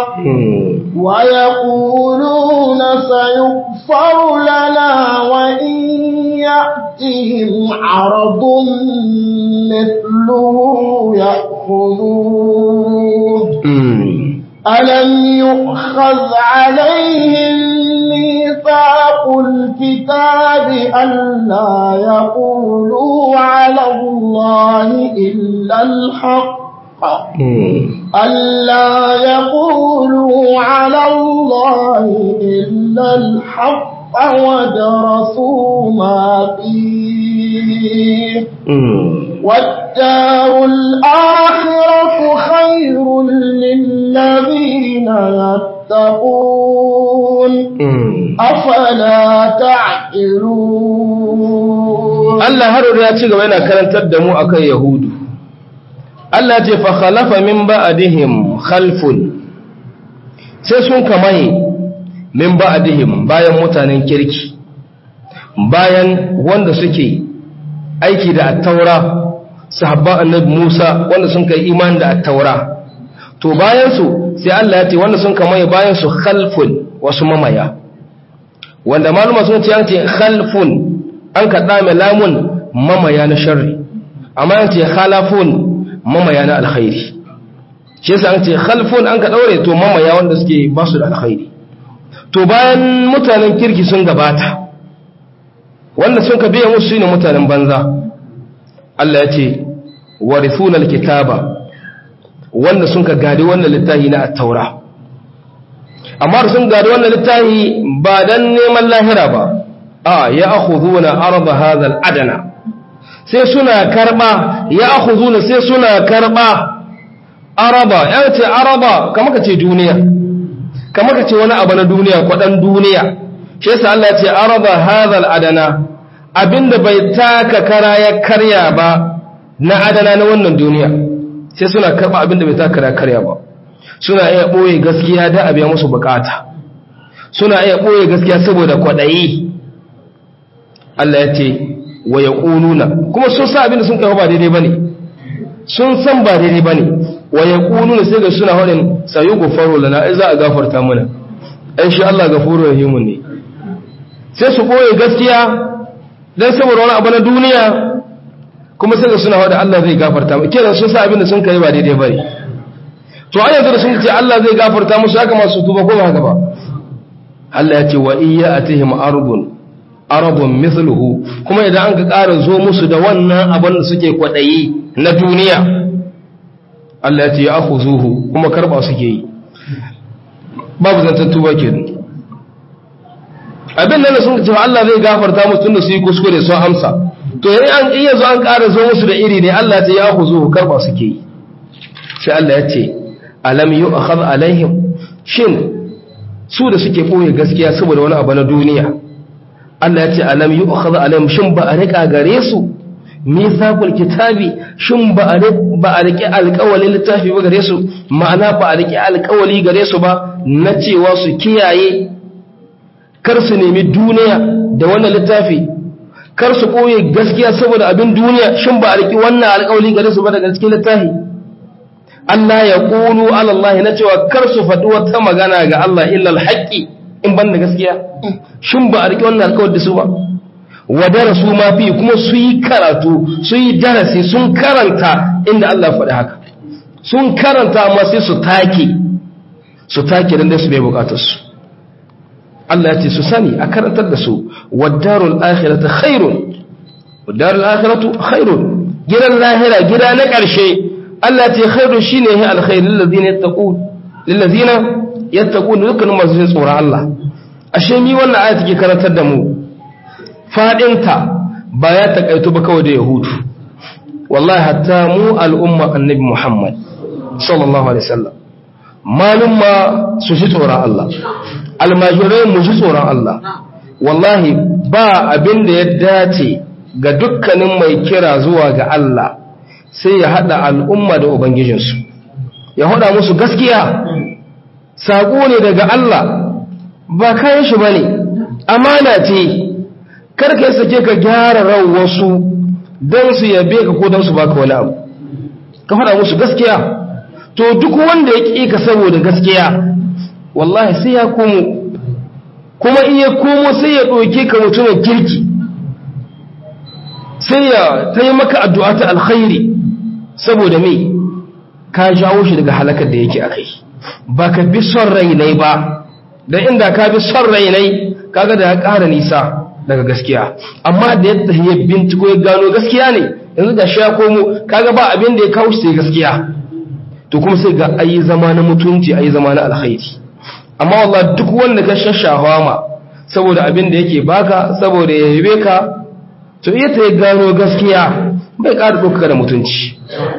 ويقولون سيغفر لنا وإن يأتهم عرض مثله يأخذوه ألم يؤخذ عليهم ميثاق الكتاب ألا يقولوا على الله إلا الحق ألا يقولوا على الله إلا الحق ودرسوا ما فيه والدار الآخرة خير للذين يتقون أفلا تعقلون Allah har ya ci gaba yana karantar da mu akan Yahudu Allah ce fa khalafa min ba'dihim khalfun sai sun kamaye min ba'dihim bayan mutanen kirki bayan wanda suke aiki da attaura sahabban annabi Musa wanda sun kai imani da attaura to bayan su sai Allah ya ce wanda sun kamaye bayan su khalfun wasu mamaya wanda maluma sun ce an ce khalfun an kaɗa mai lamun mamaya na sharri amma an ce khalafun mamaya na alkhairi shi yasa an ce khalfun an ka daure to mamaya wanda suke ba su da alkhairi to bayan mutanen kirki sun gabata wanda sun ka biya musu ne mutanen banza Allah ya ce warithuna alkitaba wanda sun ka gadi wannan littafi na at-taura amma sun gadi wannan littafi ba dan neman lahira ba a ya akhuduna arda hadha al-adana sai suna karba ya akhuduna sai suna karba araba ya ce araba kamar ka ce duniya kamar ka ce wani abu na duniya kwadan duniya shi yasa Allah ya ce araba hadha al-adana abinda bai taka kara ya karya ba na adana na wannan duniya sai suna karba abinda bai taka kara ya karya ba suna iya boye gaskiya da abiya musu bukata suna iya boye gaskiya saboda kwadayi Allah ya ce wa ya ƙununa kuma sun sa abinda sun kai ba daidai ba ne sun san ba daidai ba ne wa ya ƙununa sai ga suna haɗin sayi gufaro lana ai za a gafarta mana ai shi Allah gafuru ya himun ne sai su ɓoye gaskiya don saboda wani abu na duniya kuma sai ga suna haɗin Allah zai gafarta mu kenan sun sa abinda sun kai ba daidai ba ne to a yanzu da sun ce Allah zai gafarta musu haka masu tuba ko ba haka ba Allah ya ce wa iya atihim arbun arabun mithluhu kuma idan an ka ƙara zo musu da wannan abin da suke kwaɗayi na duniya Allah ya ce ya akhuzuhu kuma karba suke yi babu zantar tuba ke abin nan da sun ce Allah zai gafarta musu tunda su yi kuskure sun amsa to yayin an iya zo an ƙara zo musu da iri ne Allah ya ce ya akhuzuhu karba suke yi sai Allah ya ce alam yu'khadh alaihim shin su da suke boye gaskiya saboda wani abu na duniya Allah ya ce alam yi ukhadha alayhim shin ba a rika gare su mithaqul kitabi shin ba a ba a rike alƙawalin littafi ba gare su ma'ana ba a rike alƙawali gare su ba na cewa su kiyaye kar su nemi duniya da wannan littafi kar su koye gaskiya saboda abin duniya shin ba a rike wannan alƙawali gare su ba daga cikin littafi Allah ya qulu ala Allah na cewa kar su faɗi wata magana ga Allah illa al-haqqi in ban da gaskiya shin ba a riƙe wannan alkawar da su ba wa darasu ma fi kuma su yi karatu su yi darasi sun karanta inda Allah faɗi haka sun karanta amma sai su take su take dan da su bai bukatar su Allah ya ce su sani a karantar da su wadarul akhiratu khairun wadarul akhiratu khairun gidan lahira gida na ƙarshe Allah ya ce khairun shine hi alkhair lil ladina yattaqun lil ladina yattaqun dukkanin masu jin tsoron Allah ashe mi wannan aya take karantar da mu fadinta ba ya takaitu ba kawai da yahudu wallahi hatta mu al'umma annabi Muhammad sallallahu alaihi wasallam malum ma su ji tsoron Allah almajirai mu ji tsoron Allah wallahi ba abin da ya dace ga dukkanin mai kira zuwa ga Allah sai ya hada al'umma da ubangijinsu ya hada musu gaskiya saƙo ne daga Allah ba kayan shi bane amana ce karka yi sake ka gyara ran wasu don su yabe ka ko don su baka wani abu ka faɗa musu gaskiya to duk wanda ya ƙi ka saboda gaskiya wallahi sai ya komo kuma in ya komo sai ya ɗauke ka mutumin kirki sai ya ta yi maka addu'a ta alkhairi saboda me ka jawo shi daga halakar da yake a kai ba ka bi son rainai ba da inda ka bi son rainai kaga da ya ƙara nisa daga gaskiya amma da yadda ya binciko ya gano gaskiya ne yanzu ga sha komo kaga ba abin da ya kawo sai gaskiya to kuma sai ga ayi zama na mutunci ayi zama na alkhairi amma wallahi duk wanda ka shashawa ma saboda abin da yake baka saboda ya yabe ka to iya ta gano gaskiya bai ƙara ɗauka da mutunci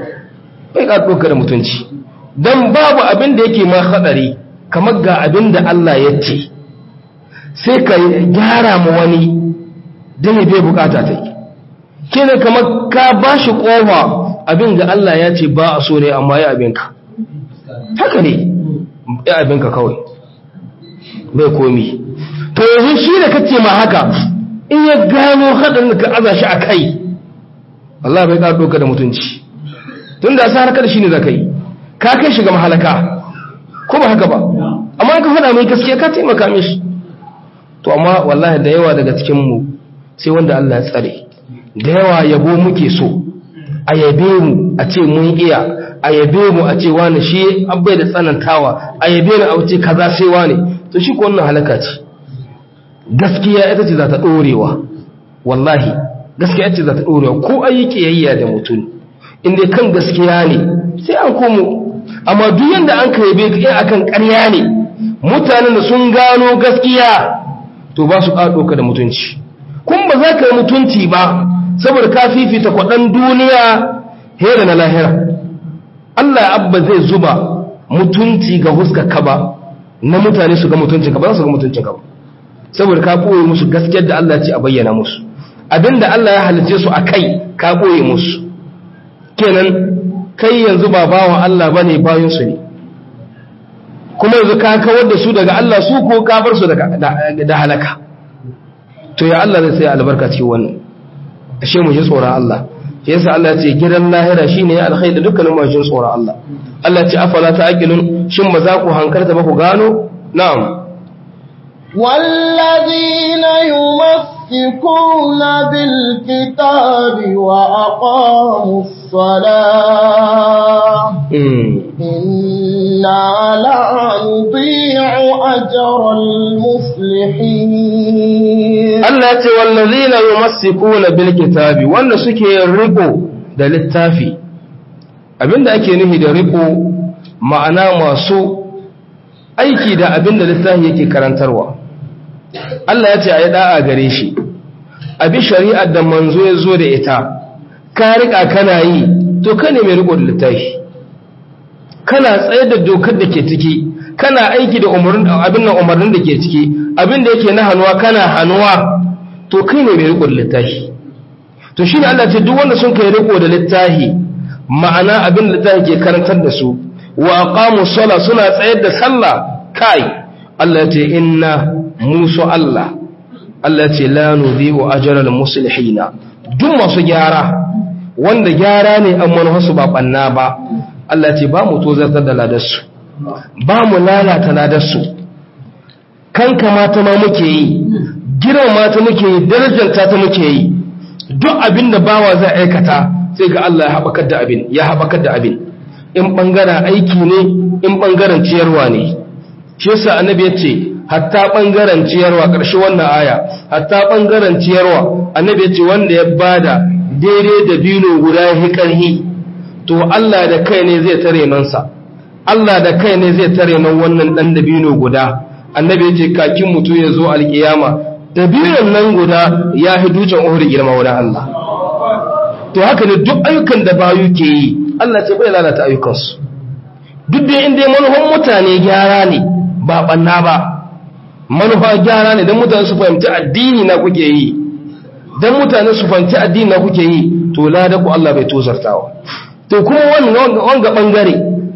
bai ƙara ɗauka da mutunci don babu abin da yake ma haɗari kamar ga abin da Allah ya ce sai ka gyara ma wani don ya bai bukata ta yi kenan kamar ka ba shi ƙofa abin ga Allah ya ce ba a so ne amma ya abinka haka ne ya abinka kawai bai komi to yanzu shi da kace ma haka in ya gano haɗin da ka aza shi a kai Allah bai ƙara ɗauka da mutunci tun da sa harka da shi ne za ka yi ka kai shi ga mahalaka ko ba haka ba amma ka faɗa mai gaskiya ka taimaka mishi to amma wallahi da yawa daga cikinmu sai wanda Allah ya tsare da yawa yabo muke so a yabe mu a ce mun iya a yabe mu a ce wani shi abai da tsanantawa a yabe ni a ce kaza sai wani to shi ko wannan halaka ce gaskiya ita ce za ta ɗorewa wallahi gaskiya ita ce za ta ɗorewa ko ayi kiyayya da mutum inda kan gaskiya ne sai an komo amma duk yanda an kai bai kai akan ƙarya ne mutanen da sun gano gaskiya to ba su ƙaɗo ka da mutunci kun ba za ka yi mutunci ba saboda ka fifita kwaɗan duniya hera na lahira Allah abba zai zuba mutunci ga huskar ka ba na mutane su ga mutuncin ka ba za su ga mutuncin ka ba saboda ka ɓoye musu gaskiyar da Allah ce a bayyana musu abinda Allah ya halice su a kai ka ɓoye musu kenan kai yanzu ba bawan Allah ba ne bayansu ne kuma yanzu ka kawar da su daga Allah su ko ka bar su da halaka to ya Allah zai sai albarka cikin wannan ashe mu ji tsoron Allah shi yasa Allah ya ce gidan lahira shine ya alkhairi da dukkanin mu ji tsoron Allah Allah ya ce afala ta'qilun shin ba za ku hankarta ba ku gano na'am والذين يمسكون بالكتاب وأقاموا الصلاة إنا لا نضيع أجر المصلحين Allah ya ce wallazina yumassikuna bil kitabi wanda suke riko da littafi abinda ake nufi da riko ma'ana masu aiki da abinda littafi yake karantarwa Allah ya ce a yi da'a gare shi abi shari'ar da manzo ya zo da ita ka rika kana yi to ka ne mai riko da littafi kana tsaye da dokar da ke ciki kana aiki da abin nan umarnin da ke ciki abin da yake na hannuwa kana hannuwa to kai ne mai riko da littafi to shi ne Allah ce duk wanda sun kai riko da littafi ma'ana abin da littafi ke karantar da su wa aqamu sala suna tsayar da sallah kai Allah ya ce inna musu Allah Allah ce la nudhi'u ajral muslihina duk masu gyara wanda gyara ne an manufarsu ba banna ba Allah ce ba mu tozartar da ladarsu ba mu lalata ladarsu kan kamata ma muke yi giran mata muke yi darajanta ta muke yi duk abin da bawa zai aikata sai ga Allah ya haɓakar da abin ya haɓakar da abin in ɓangaren aiki ne in ɓangaren ciyarwa ne shi yasa annabi ya ce hatta ɓangaren ciyarwa ƙarshe wannan aya hatta ɓangaren ciyarwa annabi ya ce wanda ya bada daidai da bino guda ya ƙarhi to Allah da kai ne zai tare nansa Allah da kai ne zai tare nan wannan ɗan da bino guda annabi ya ce kakin mutu ya zo alƙiyama da binon nan guda ya fi dutsen uhuri girma wurin Allah to haka ne duk ayyukan da bayu ke yi Allah ce bai lalata ayyukansu duk da inda manufan mutane gyara ne ba ɓanna ba manufa gyara ne don mutane su fahimci addini na kuke yi don mutane su fahimci addini na kuke yi to lada ku Allah bai tozartawa to kuma wanga bangare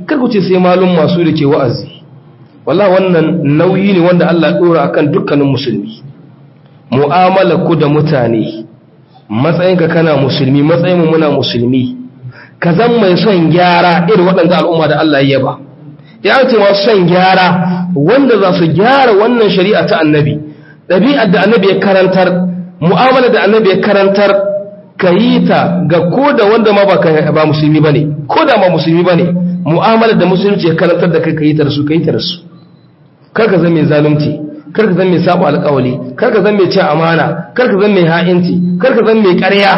kar ku ce sai malum masu da ke wa'azi wallahi wannan nauyi ne wanda Allah dora akan dukkanin musulmi mu'amala ku da mutane matsayinka kana musulmi matsayin muna musulmi ka zan mai son gyara irin waɗanda al'umma da Allah ya ba ya ce masu son gyara wanda za su gyara wannan shari'a ta annabi ɗabi'ar da annabi ya karantar mu'amala da annabi ya karantar ka yi ta ga ko da wanda ma ba musulmi ba ne ko da ma musulmi ba ne mu'amala da musulunci ya karantar da kai ka yi ta da su ka yi ta da su kar ka zan mai zalunci kar ka zan mai sabo alƙawali kar ka zan mai cin amana kar ka zan mai ha'inci kar ka zan mai ƙarya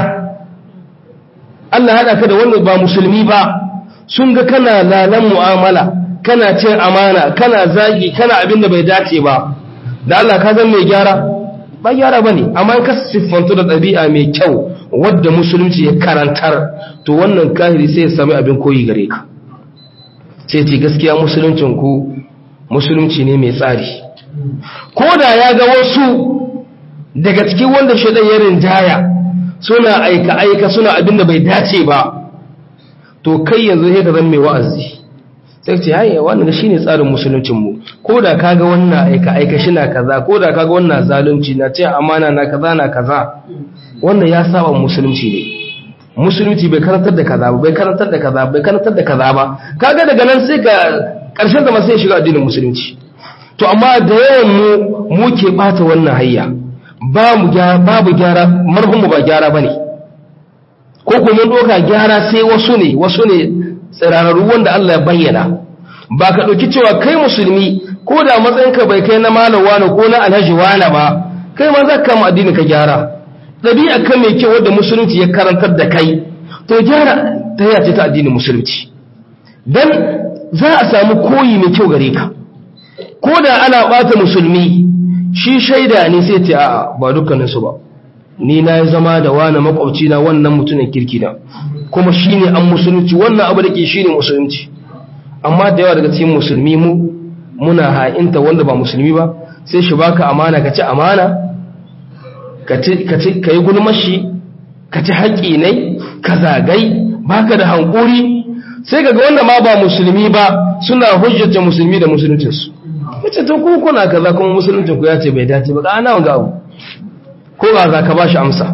Allah haɗa ka da wanda ba musulmi ba sun ga kana lalan mu'amala kana cin amana kana zagi kana abin da bai dace ba da Allah ka zan mai gyara ba gyara bane amma ka siffantu da ɗabi'a mai kyau wadda musulunci ya karantar to wannan kahiri sai ya sami abin koyi gare ka sai ce gaskiya musuluncin ku musulunci ne mai tsari ko da ya ga wasu daga cikin wanda shaidan ya rinjaya suna aika aika suna abin da bai dace ba to kai yanzu sai ka zan mai wa'azi sai ce haye wannan shine tsarin musuluncin mu ko da kaga wannan aika aika shina kaza ko da kaga wannan zalunci na ce amana na kaza na kaza wannan ya saba musulunci ne musulunci bai karantar da kaza ba bai karantar da kaza bai karantar da kaza ba kaga daga nan sai ka karshen da sai shiga addinin musulunci to amma da yawan mu mu ke bata wannan hayya ba mu babu gyara marhum ba gyara bane ko kuma doka gyara sai wasu ne wasu ne tsirararru wanda Allah ya bayyana ba ka ɗauki cewa kai musulmi ko da matsayinka bai kai na malam wani ko na alhaji wani ba kai ma za ka kama addini ka gyara ɗabi'a kan mai kyau wadda musulunci ya karantar da kai to gyara ta yace ta addinin musulunci dan za a samu koyi mai kyau gare ka ko da ana ɓata musulmi shi shaida ne sai ce a'a ba dukkaninsu ba ni na yi zama da wani makwabci na wannan mutumin kirki na kuma shi ne an musulunci wannan abu da ke shi ne musulunci amma da yawa daga cikin musulmi mu muna ha'inta wanda ba musulmi ba sai shi baka amana ka ci amana ka yi gulmashi ka ci haƙƙi ne ka zagai baka da hankuri sai ga wanda ma ba musulmi ba suna hujjata musulmi da musuluncinsu wace to ku kuna kaza kuma musuluncin ku ya ce bai dace ba ana wanga abu ko ba za ka bashi amsa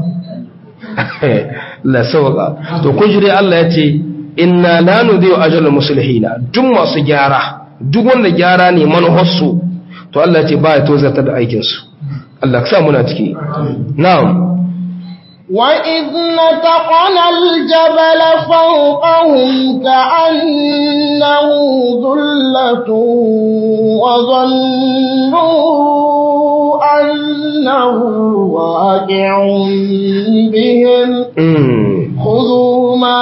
la sauka to kun ji dai Allah ya ce inna la nudhi'u ajral muslihina duk masu gyara duk wanda gyara ne manuharsu to Allah ya ce ba ya tozarta da aikin su Allah ka sa muna ciki na'am وإذ نتقنا الجبل فوقهم كأنه ذلة وظنوا أنه واقع بهم خذوا ما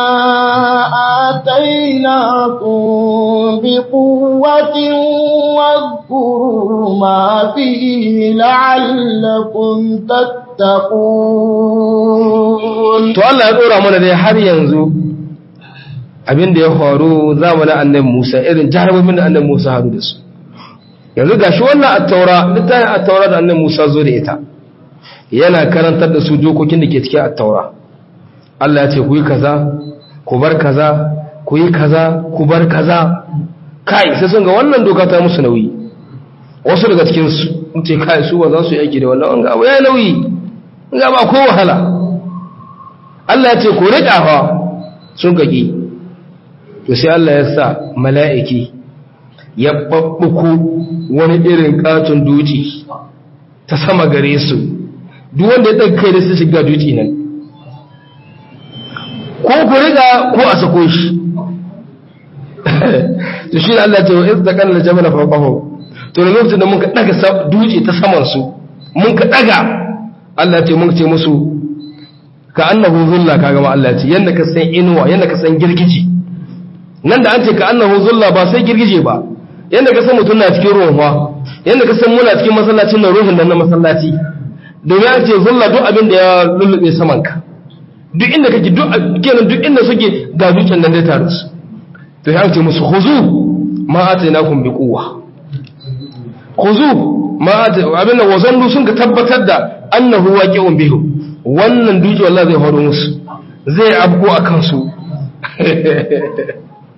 آتيناكم بقوة واذكروا ما فيه لعلكم تتقون to Allah ya dora mana dai har yanzu abin da ya faru zamanin annabi Musa irin jarumin da annabi Musa haru da su yanzu gashi wannan at-taura littafin at-taura da annabi Musa zo da ita yana karantar da su dokokin da ke cikin at-taura Allah ya ce ku yi kaza ku bar kaza ku yi kaza ku bar kaza kai sai sun ga wannan doka ta musu nauyi wasu daga cikin su ce kai su ba za su yi aiki da wannan wanga abu ya nauyi ga ba ko wahala Allah ya ce ku riƙa fa sun kaki to sai Allah ya sa mala'iki ya babbuku wani irin katon duci ta sama gare su duk wanda ya ɗaga kai da su shiga duci nan ko ku riƙa ko a sako shi to shi Allah ya ce wa izda kan aljabala fawqahu to ne lokacin da muka daga duci ta saman su mun ka daga Allah ya ce mun ce musu ka annahu zulla kaga ma Allah ce yanda ka san inuwa yanda ka san girgije nan da an ce ka annahu zulla ba sai girgije ba yanda ka san mutum na cikin ruwan fa yanda ka san muna cikin masallacin na ruhin nan na masallaci domin an ce zulla duk abin da ya lullube saman ka duk inda kake duk kenan duk inda suke ga dukkan nan dai tare su to ya ce musu khuzu ma atainakum bi quwwa khuzu ma abin da wazandu sun ka tabbatar da annahu waqi'un bihim wannan duki wallahi zai horo musu zai abko a kansu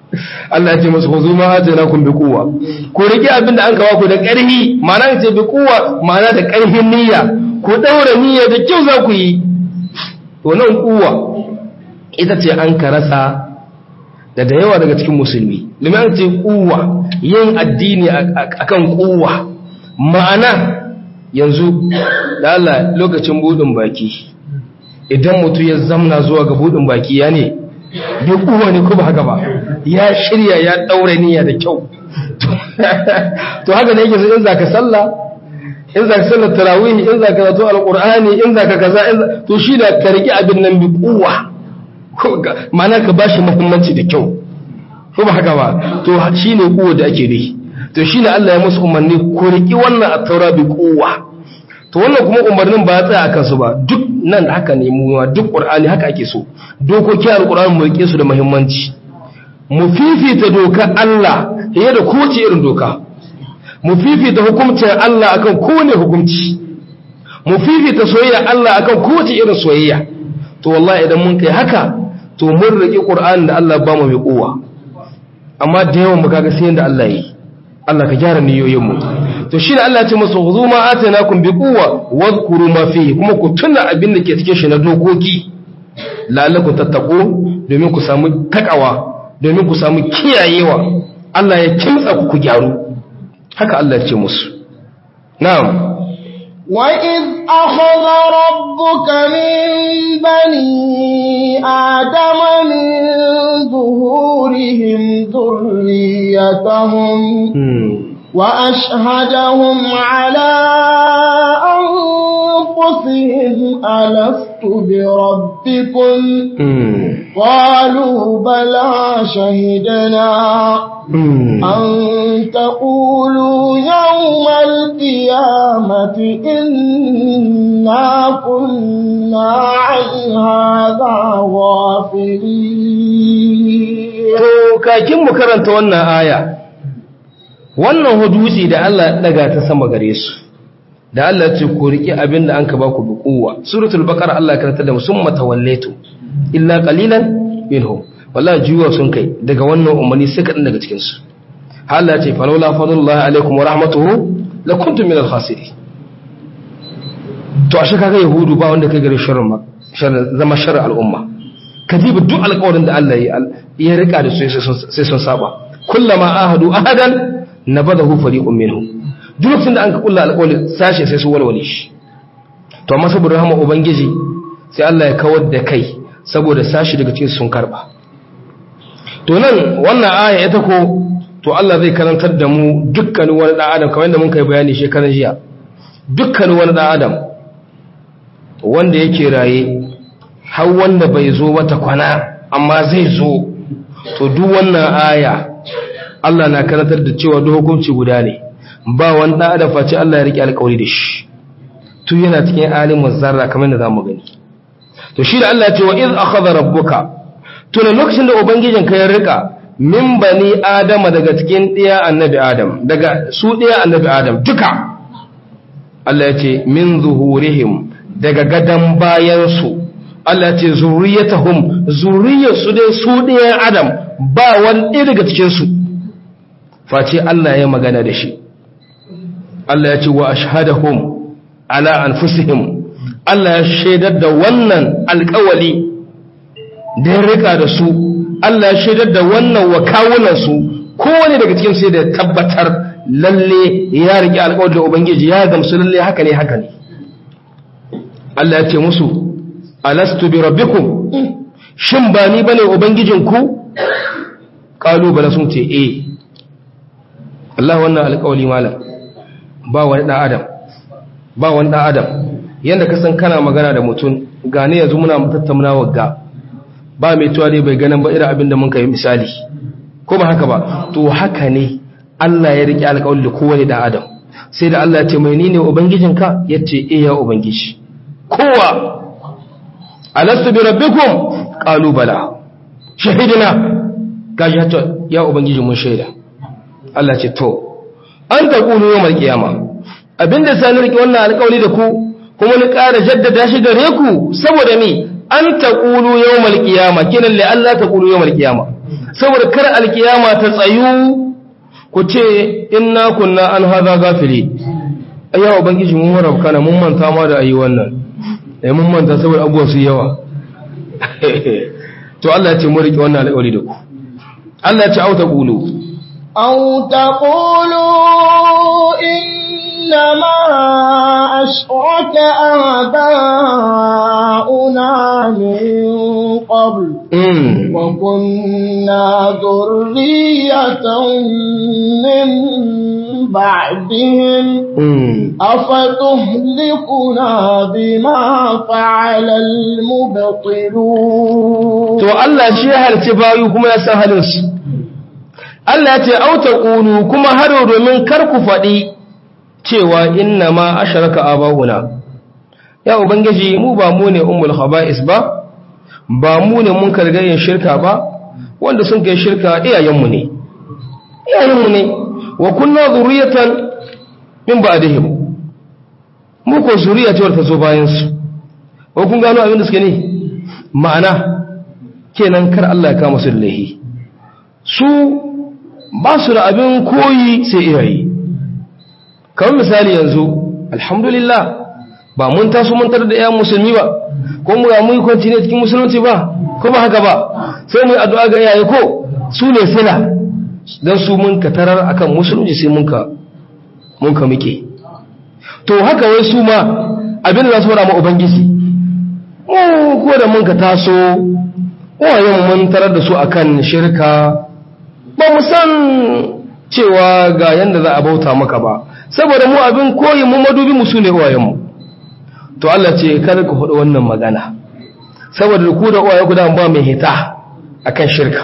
Allah ya ce musu khuzu ma atainakum bi quwwa ku rike abinda an kawo ku da ƙarfi ma'ana ce bi quwwa ma'ana da ƙarfin niyya ku daura niyya da kyau za ku yi to nan quwwa ita ce an karasa da da yawa daga cikin musulmi domin an ce quwwa yin addini akan quwwa ma'ana yanzu da Allah lokacin budin baki idan mutum ya zamna zuwa ga budin baki ya ne bai kuwa ne kuma haka ba ya shirya ya daure niyya da kyau to haka ne yake in zaka sallah in zaka sallar tarawih in zaka zato alqur'ani in zaka kaza to shi da ka riki abin nan bi kuwa ma'ana ka bashi muhimmanci da kyau kuma haka ba to shine kuwa da ake dai to shine Allah ya musu umarni ku riki wannan at-taura bi kuwa to wannan kuma umarnin ba ya tsaya akan su ba duk nan haka ne mu duk qur'ani haka ake so dokokin alqur'ani mu rike su da muhimmanci mu fifita dokar Allah fiye da kowace irin doka mu fifita hukuncin Allah akan kowane hukunci mu fifita soyayya Allah akan kowace irin soyayya to wallahi idan mun kai haka to mun rike qur'ani da Allah ba mu mai kowa amma da yawan mu kaga sai yanda Allah yi Allah ka gyara niyoyinmu to shi da Allah ya ce musu huzu ma atainakum bi quwwa wadhkuru ma fihi kuma ku tuna abin da ke cikin shi na dokoki la'allakum tattaqu domin ku samu takawa domin ku samu kiyayewa Allah ya kimtsa ku ku gyaru haka Allah ya ce musu na'am وإذ أخذ ربك من بني آدم من ظهورهم ذريتهم وأشهدهم على أنفسهم ألست بربكم قالوا بلى شهدنا أن تقولوا يوم القيامة إنا كنا عن هذا غافلين to kakin mu karanta wannan aya wannan hudusi da Allah ya daga ta sama gare su da Allah ce ku riƙe abin da an ka ba ku bi kowa suratul baqara Allah ya karanta da musumma tawallaitu illa qalilan minhum wallahi juwa sun kai daga wannan umarni sai kadan daga cikin su Allah ce falawla fadlullahi alaikum wa rahmatuhu lakuntum minal khasirin to ashe kaga yahudu ba wanda kai gare sharrin ma sharrin zama sharrin al'umma kadiba duk alƙawarin da Allah ya rika da su sai sun saba kullama ahadu ahadan nabadahu fariqun minhum duk lokacin da an ka kulla alƙawarin sashe sai su walwale shi to amma saboda rahama ubangiji sai Allah ya kawar da kai saboda sashi daga cikin sun karba to nan wannan aya ita ko to Allah zai karantar da mu dukkanin wani dan adam kamar yadda mun kai bayani shekaran jiya dukkanin wani dan adam wanda yake raye har wanda bai zo wata kwana amma zai zo to duk wannan aya Allah na karantar da cewa duk hukunci guda ne ba wani dan adam face Allah ya rike alƙawari da shi tun yana cikin alimin zarra kamar da zamu gani to shi da Allah ya ce wa iz akhadha rabbuka tuna lokacin da ubangijin ka ya rika min bani adama daga cikin ɗiya annabi adam daga su ɗiya annabi adam duka Allah ya ce min zuhurihim daga gadan bayansu Allah ya ce zuriyatahum zuriyarsu dai su ɗiyan adam ba wani ɗaya daga cikinsu face Allah ya magana da shi Allah ya ce wa ashhadahum ala anfusihim Allah ya shaidar da wannan alƙawali da ya rika da su Allah ya shaidar da wannan wa kawunansu kowane daga cikin sai da tabbatar lalle ya riƙe alƙawar da Ubangiji ya gamsu lalle haka ne haka ne Allah ya ce musu alastu bi rabbikum shin ba ni bane ubangijinku qalu bala sun ce eh Allah wannan alƙawari malam ba wani dan adam ba wani dan adam yanda ka san kana magana da mutum gane yanzu muna tattaunawa ga ba mai tuwa dai bai ganin ba irin abin da mun kai misali ko ba haka ba to haka ne Allah ya riƙe alƙawari da kowane da Adam sai da Allah ya ce mai ni ne ubangijinka ya ce eh ya ubangiji kowa alastu bi rabbikum qalu bala shahidina gaji hatta ya ubangiji mun shaida Allah ce to an ta kulu yawmal qiyama abinda sai ni riƙe wannan alƙawari da ku kuma ni ƙara jaddada shi gare ku saboda ni an taqulu yawmal qiyama kinan li Allah taqulu yawmal qiyama saboda kar alqiyama ta tsayu ku ce inna kunna an hadha gafili ayya ubangiji mun rabka na mun manta ma da ayi wannan eh mun manta saboda abubuwan su yawa to Allah ya ce mu rike wannan alƙawari da ku Allah ya ce au taqulu أو تقولوا إنما أشرك آباؤنا من قبل mm. وكنا ذرية من بعدهم mm. أفتهلكنا بما فعل المبطلون to Allah shi ya halci bayu kuma ya san halin su Allah ya ce auta qulu kuma haro domin kar ku faɗi cewa inna ma asharaka abahuna ya ubangiji mu ba mu ne ummul khaba'is ba ba mu ne mun kargayin shirka ba wanda sun kai shirka iyayenmu ne iyayenmu ne wa kunna zuriyatan min ba'dihim mu ko zuriya ce wadda ta zo bayan su ko kun gano abin da suke ne ma'ana kenan kar Allah ya kama su da laihi su ba su da abin koyi sai iyaye kamar misali yanzu alhamdulillah ba mun taso mun tarar da ƴan musulmi ba ko mu ga mun kwanci ne cikin musulunci ba ko ba haka ba sai mu yi addu'a ga iyaye ko su ne sila dan su mun ka tarar akan musulunci sai mun ka mun ka muke to haka wai su ma abin da za su fara ma ubangiji mu ko da mun ka taso wayan mun tarar da su akan shirka ba mu san cewa ga yanda za a bauta maka ba saboda mu abin koyi mu madubi mu su ne uwayenmu to Allah ce kada ku faɗi wannan magana saboda ku da uwaye ku da ba mai hita akan shirka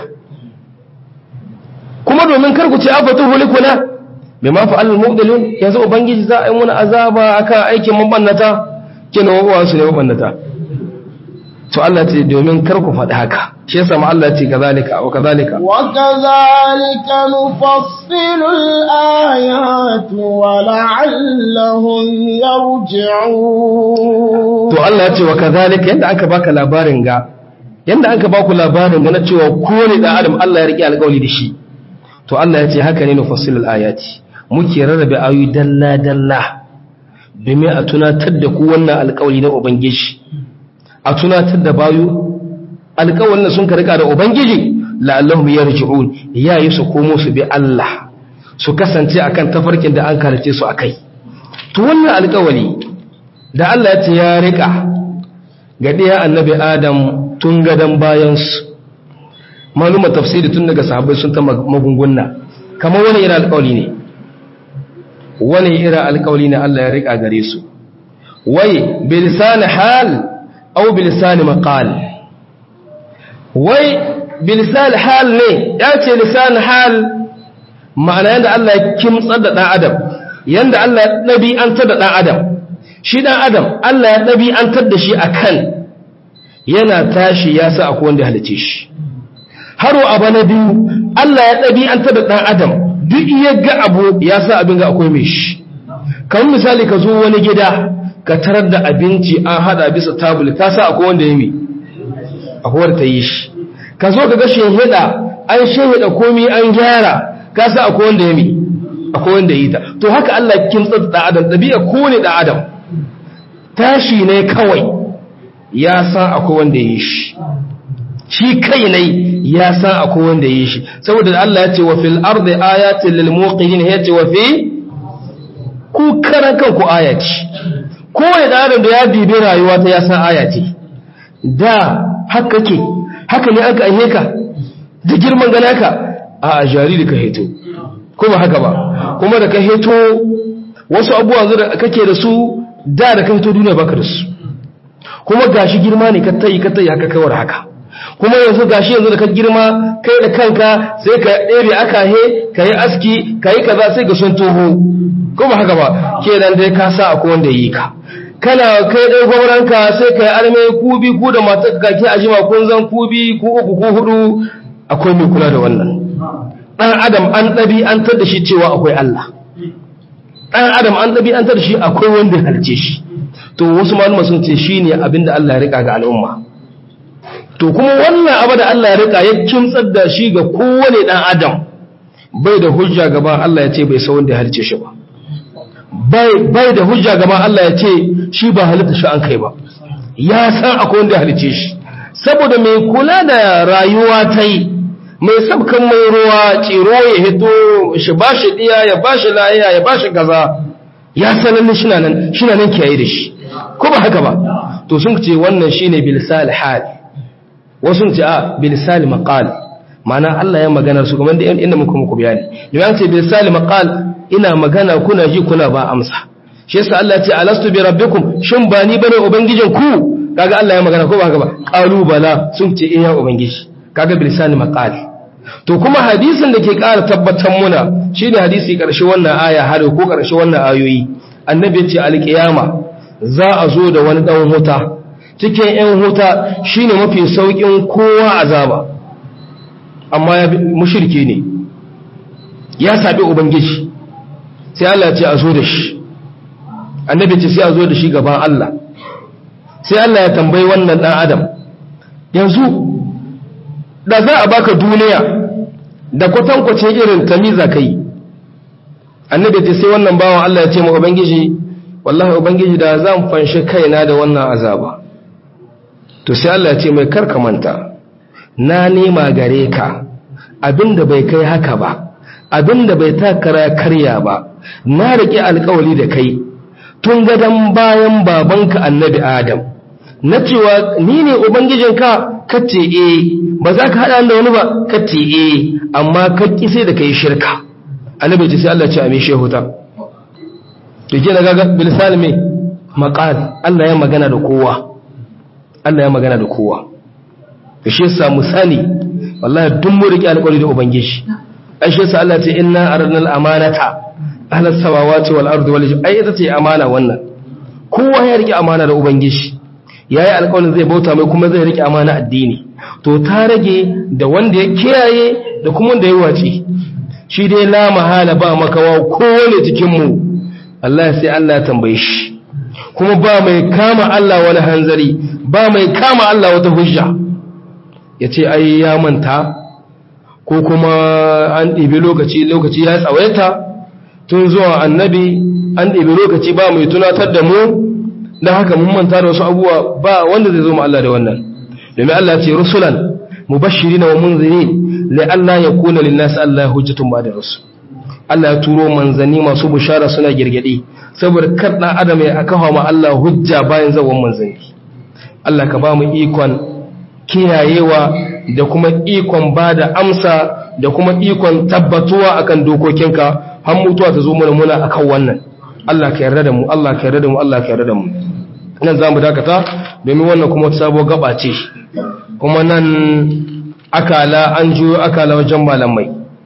kuma domin kar ku ce abatu hulikuna bima fa al mubdilun yanzu ubangiji za a yi muna azaba akan aikin mabannata kina uwa su ne mabannata to Allah ce domin kar ku faɗi haka shi yasa ma Allah ce kazalika wa kazalika وكذلك نفصل الآيات ولعلهم يرجعون to Allah ya ce wa kazalika yanda aka baka labarin ga yanda aka baku labarin ga na cewa kowane dan adam Allah ya rike alƙawari da shi to Allah ya ce haka ne nufassilul ayati muke rarrabe ayoyi dalla dalla domin a tunatar da ku wannan alƙawari na ubangiji a tunatar da bayu alƙawarin da sun ka rika da ubangiji la'allahum yarji'un yayi su komo su bi Allah su kasance akan tafarkin da an karace su akai to wannan alƙawari da Allah ya ce ya rika ga ɗaya annabi Adam tun gadan bayan su maluma tafsiri tun daga sahabbai sun ta magunguna kamar wani irin alƙawari ne wani irin alƙawari ne Allah ya rika gare su wai bilisan hal aw bilisan maqal wai bilisan hal ne ya ce lisan hal ma'ana yanda Allah ya kimtsar da ɗan adam yanda Allah ya ɗabi'antar da ɗan adam shi ɗan adam Allah ya ɗabi'antar da shi akan yana tashi ya sa akwai wanda halice shi haro abu na biyu Allah ya ɗabi'antar da ɗan adam duk iya ga abu ya sa abin ga akwai mai shi kamar misali ka zo wani gida ka tarar da abinci an hada bisa tabul ka sa akwai wanda ya mi akwai wanda ta yi shi ka zo ka ga shehida an shehida komi an gyara ka sa akwai wanda ya mi akwai wanda yi ta to haka Allah kin tsatsa adam dabi'a ko ne da adam tashi ne kawai ya san akwai wanda yi shi shi kai ne ya san akwai wanda yi shi saboda Allah ya ce wa fil ardi ayatin lil muqinin ya ce wa fi ku karan kanku ayati kowane da adam da ya bibi rayuwa ta ya san ayati da haka ke haka ne aka aihe ka da girman gana ka a jariri ka heto kuma haka ba kuma da ka heto wasu abubuwa da kake da su da da ka heto duniya baka da su kuma gashi girma ne ka tayi ka tayi haka kawar haka kuma yanzu gashi yanzu da ka girma kai da kanka sai ka ɗebe aka he ka yi aski ka yi kaza sai ga sun toho kuma haka ba kenan dai ka sa akwai wanda yi ka kana kai ɗaya gwamnanka sai ka yi arme kubi ku da matar ka ke ajima kun zan kubi ku uku ku hudu akwai mai kula da wannan ɗan adam an ɗabi an tar da shi cewa akwai Allah ɗan adam an ɗabi an tar da shi akwai wanda ya halce shi to wasu malama sun ce shi ne abin da Allah ya riƙa ga al'umma to kuma wannan abu da Allah ya rika ya kimtsar da shi ga kowane dan adam bai da hujja gaban Allah ya ce bai san wanda ya halice shi ba bai da hujja gaban Allah ya ce shi ba halitta shi an kai ba ya san akwai wanda ya halice shi saboda mai kula da rayuwa ta yi mai sabkan mai ruwa tsiro ya hito shi ba shi ɗiya ya ba shi layiya ya ba shi gaza ya sanar shi nan shi nan kiyaye da shi ko ba haka ba to sun ce wannan shine bilsal hal wasu ce a bilsal maqal ma'ana Allah ya magana su kuma inda muka muku bayani idan ce bilsal maqal ina magana kuna ji kuna ba amsa shi yasa Allah ya ce alastu bi rabbikum shin ba ni bane ubangijin ku kaga Allah ya magana ko ba haka ba qalu bala sun ce eh ya ubangiji kaga bilsal maqal to kuma hadisin da ke ƙara tabbatar muna shine hadisi ƙarshe wannan aya har ko ƙarshe wannan ayoyi annabi ya ce alƙiyama za a zo da wani ɗan huta cikin ‘yan huta shine mafi sauƙin kowa azaba amma ya mushirki ne ya saɓi ubangiji sai Allah ce a zo da shi annabi ce sai a zo da shi gaban Allah sai Allah ya tambayi wannan ɗan adam yanzu da za a baka duniya da kwatankwacin irin tamiza kai annabi ce sai wannan bawan Allah ya ce ma ubangiji wallahi ubangiji da zan fanshi kaina da wannan azaba to sai Allah ya ce mai karka manta na nema gare ka abinda bai kai haka ba abinda bai takara karya ba na riƙe alƙawari da kai tun gadan bayan babanka annabi adam na cewa ni ne ubangijinka kace eh ba za ka haɗa da wani ba kace eh amma ka ƙi sai da kai shirka annabi ce sai Allah ya ce a mai shehuta to ke da gaga bilisal mai maqal Allah ya magana da kowa Allah ya magana da kowa to shi yasa mu sani wallahi duk mu rike alƙawari da ubangiji ai shi yasa Allah ya ce inna aradna al-amanata ala samawati wal ardi wal ai ita ce amana wannan kowa ya rike amana da ubangiji yayi alƙawarin zai bauta mai kuma zai rike amana addini to ta rage da wanda ya kiyaye da kuma wanda ya wace shi dai la mahala ba makawa kowane cikin mu Allah sai Allah ya tambaye shi kuma ba mai kama Allah wani hanzari ba mai kama Allah wata hujja ya ce ai ya manta ko kuma an ɗibi lokaci lokaci ya tsawaita tun zuwa annabi an ɗibi lokaci ba mai tunatar da mu don haka mun manta da wasu abubuwa ba wanda zai zo mu Allah da wannan domin Allah ce rusulan mubashirina wa munzirin li Allah yakuna lin-nas Allah hujjatun ba'da rusul Allah ya turo manzanni masu bushara suna girgade saboda kar dan adam ya akawa ma Allah hujja bayan zawon manzanni Allah ka ba mu ikon kiyayewa da kuma ikon bada amsa da kuma ikon tabbatuwa akan dokokinka har mutuwa ta zo mana muna akan wannan Allah ka yarda da mu Allah ka yarda da mu Allah ka yarda da mu nan zamu dakata domin wannan kuma wata sabuwar gaba ce kuma nan akala an juyo akala wajen malamai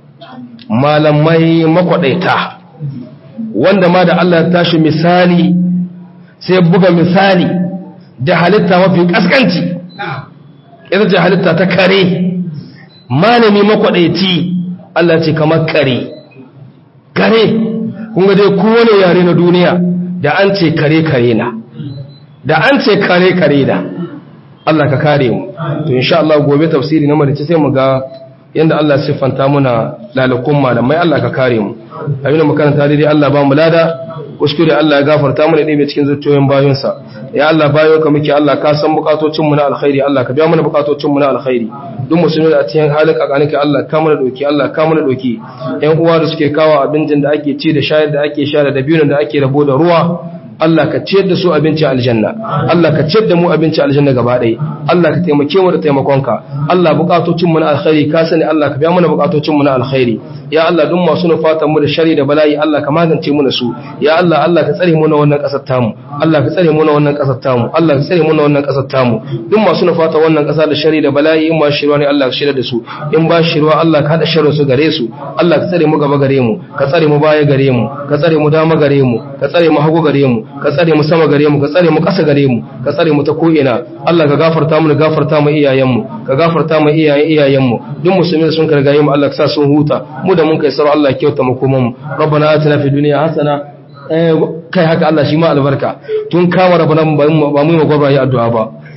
malamai makwadaita wanda ma da Allah ya tashi misali sai buga misali da halitta mafi kaskanci ita ce halitta ta kare malami makwadaici Allah ce kamar kare kare kunga dai kowane yare na duniya da an ce kare kare na da an ce kare kare da Allah ka kare mu to insha Allah gobe tafsiri na marice sai mu ga yanda Allah siffanta muna lalakun malamai Allah ka kare mu abin da makaranta daidai Allah ba mu lada kuskure Allah ya gafarta mana ɗaya cikin zuciyoyin bayonsa ya Allah bayo ka muke Allah ka san bukatocin mu na alkhairi Allah ka biya mana bukatocin mu na alkhairi duk musulmi da a cikin halin kakanika Allah ka mana doki Allah ka mana doki ƴan uwa da suke kawo abincin da ake ci da shayar da ake sha da dabino da ake rabo da ruwa Allah ka ciyar da su abinci aljanna Allah ka ciyar da mu abinci aljanna gaba ɗaya Allah ka taimake mu da taimakonka Allah bukatocin mu na alkhairi ka sani Allah ka biya mana bukatocin mu na alkhairi ya Allah duk masu nufatan mu da shari da bala'i Allah ka magance mu da su ya Allah Allah ka tsare mu na wannan kasar tamu Allah ka tsare mu na wannan kasar tamu Allah ka tsare mu na wannan kasar tamu duk masu nufatan wannan kasa da shari da bala'i in ba shirwa ne Allah ka shirya da su in ba shirwa Allah ka hada sharrin su gare su Allah ka tsare mu gaba gare mu ka tsare mu baya gare mu ka tsare mu dama gare mu ka tsare mu hagu gare mu ka tsare mu sama gare mu ka tsare mu ƙasa gare mu ka tsare mu ta ko'ina Allah ka gafarta mu da gafarta mu iyayenmu ka gafarta mu iyayen iyayenmu duk musulmi sun karga mu Allah ka sa sun huta mu da mun kai sarau Allah ya kyauta mu kuma mu rabbana atina fid dunya hasana kai haka Allah shi ma albarka tun kama rabbana ba mu yi magwabra yi addu'a ba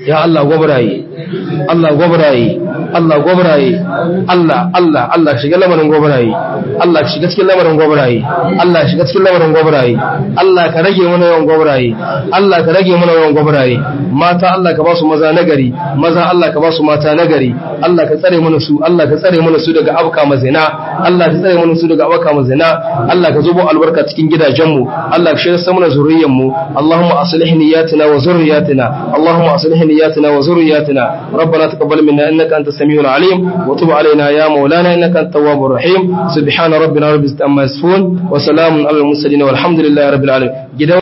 ya Allah gwabraye Allah gwabraye Allah gwabraye Allah Allah Allah shiga lamarin gwabraye Allah shiga cikin lamarin gwabraye Allah shiga cikin lamarin gwabraye Allah ka rage mana yawan gwabraye Allah ka rage mana yawan gwabraye mata Allah ka ba su maza nagari maza Allah ka ba su mata nagari Allah ka tsare mana su Allah ka tsare mana su daga abka mazina Allah ka tsare mana su daga abka mazina Allah ka zubo albarka cikin gidajenmu Allah ka shirya mana zuriyar mu Allahumma aslih niyyatina wa zurriyatina Allahumma aslih niyyatina wa zurriyatina ربنا تقبل منا انك انت السميع العليم وتب علينا يا مولانا انك انت التواب الرحيم سبحان ربنا رب العزه عما يصفون وسلام على المرسلين والحمد لله رب العالمين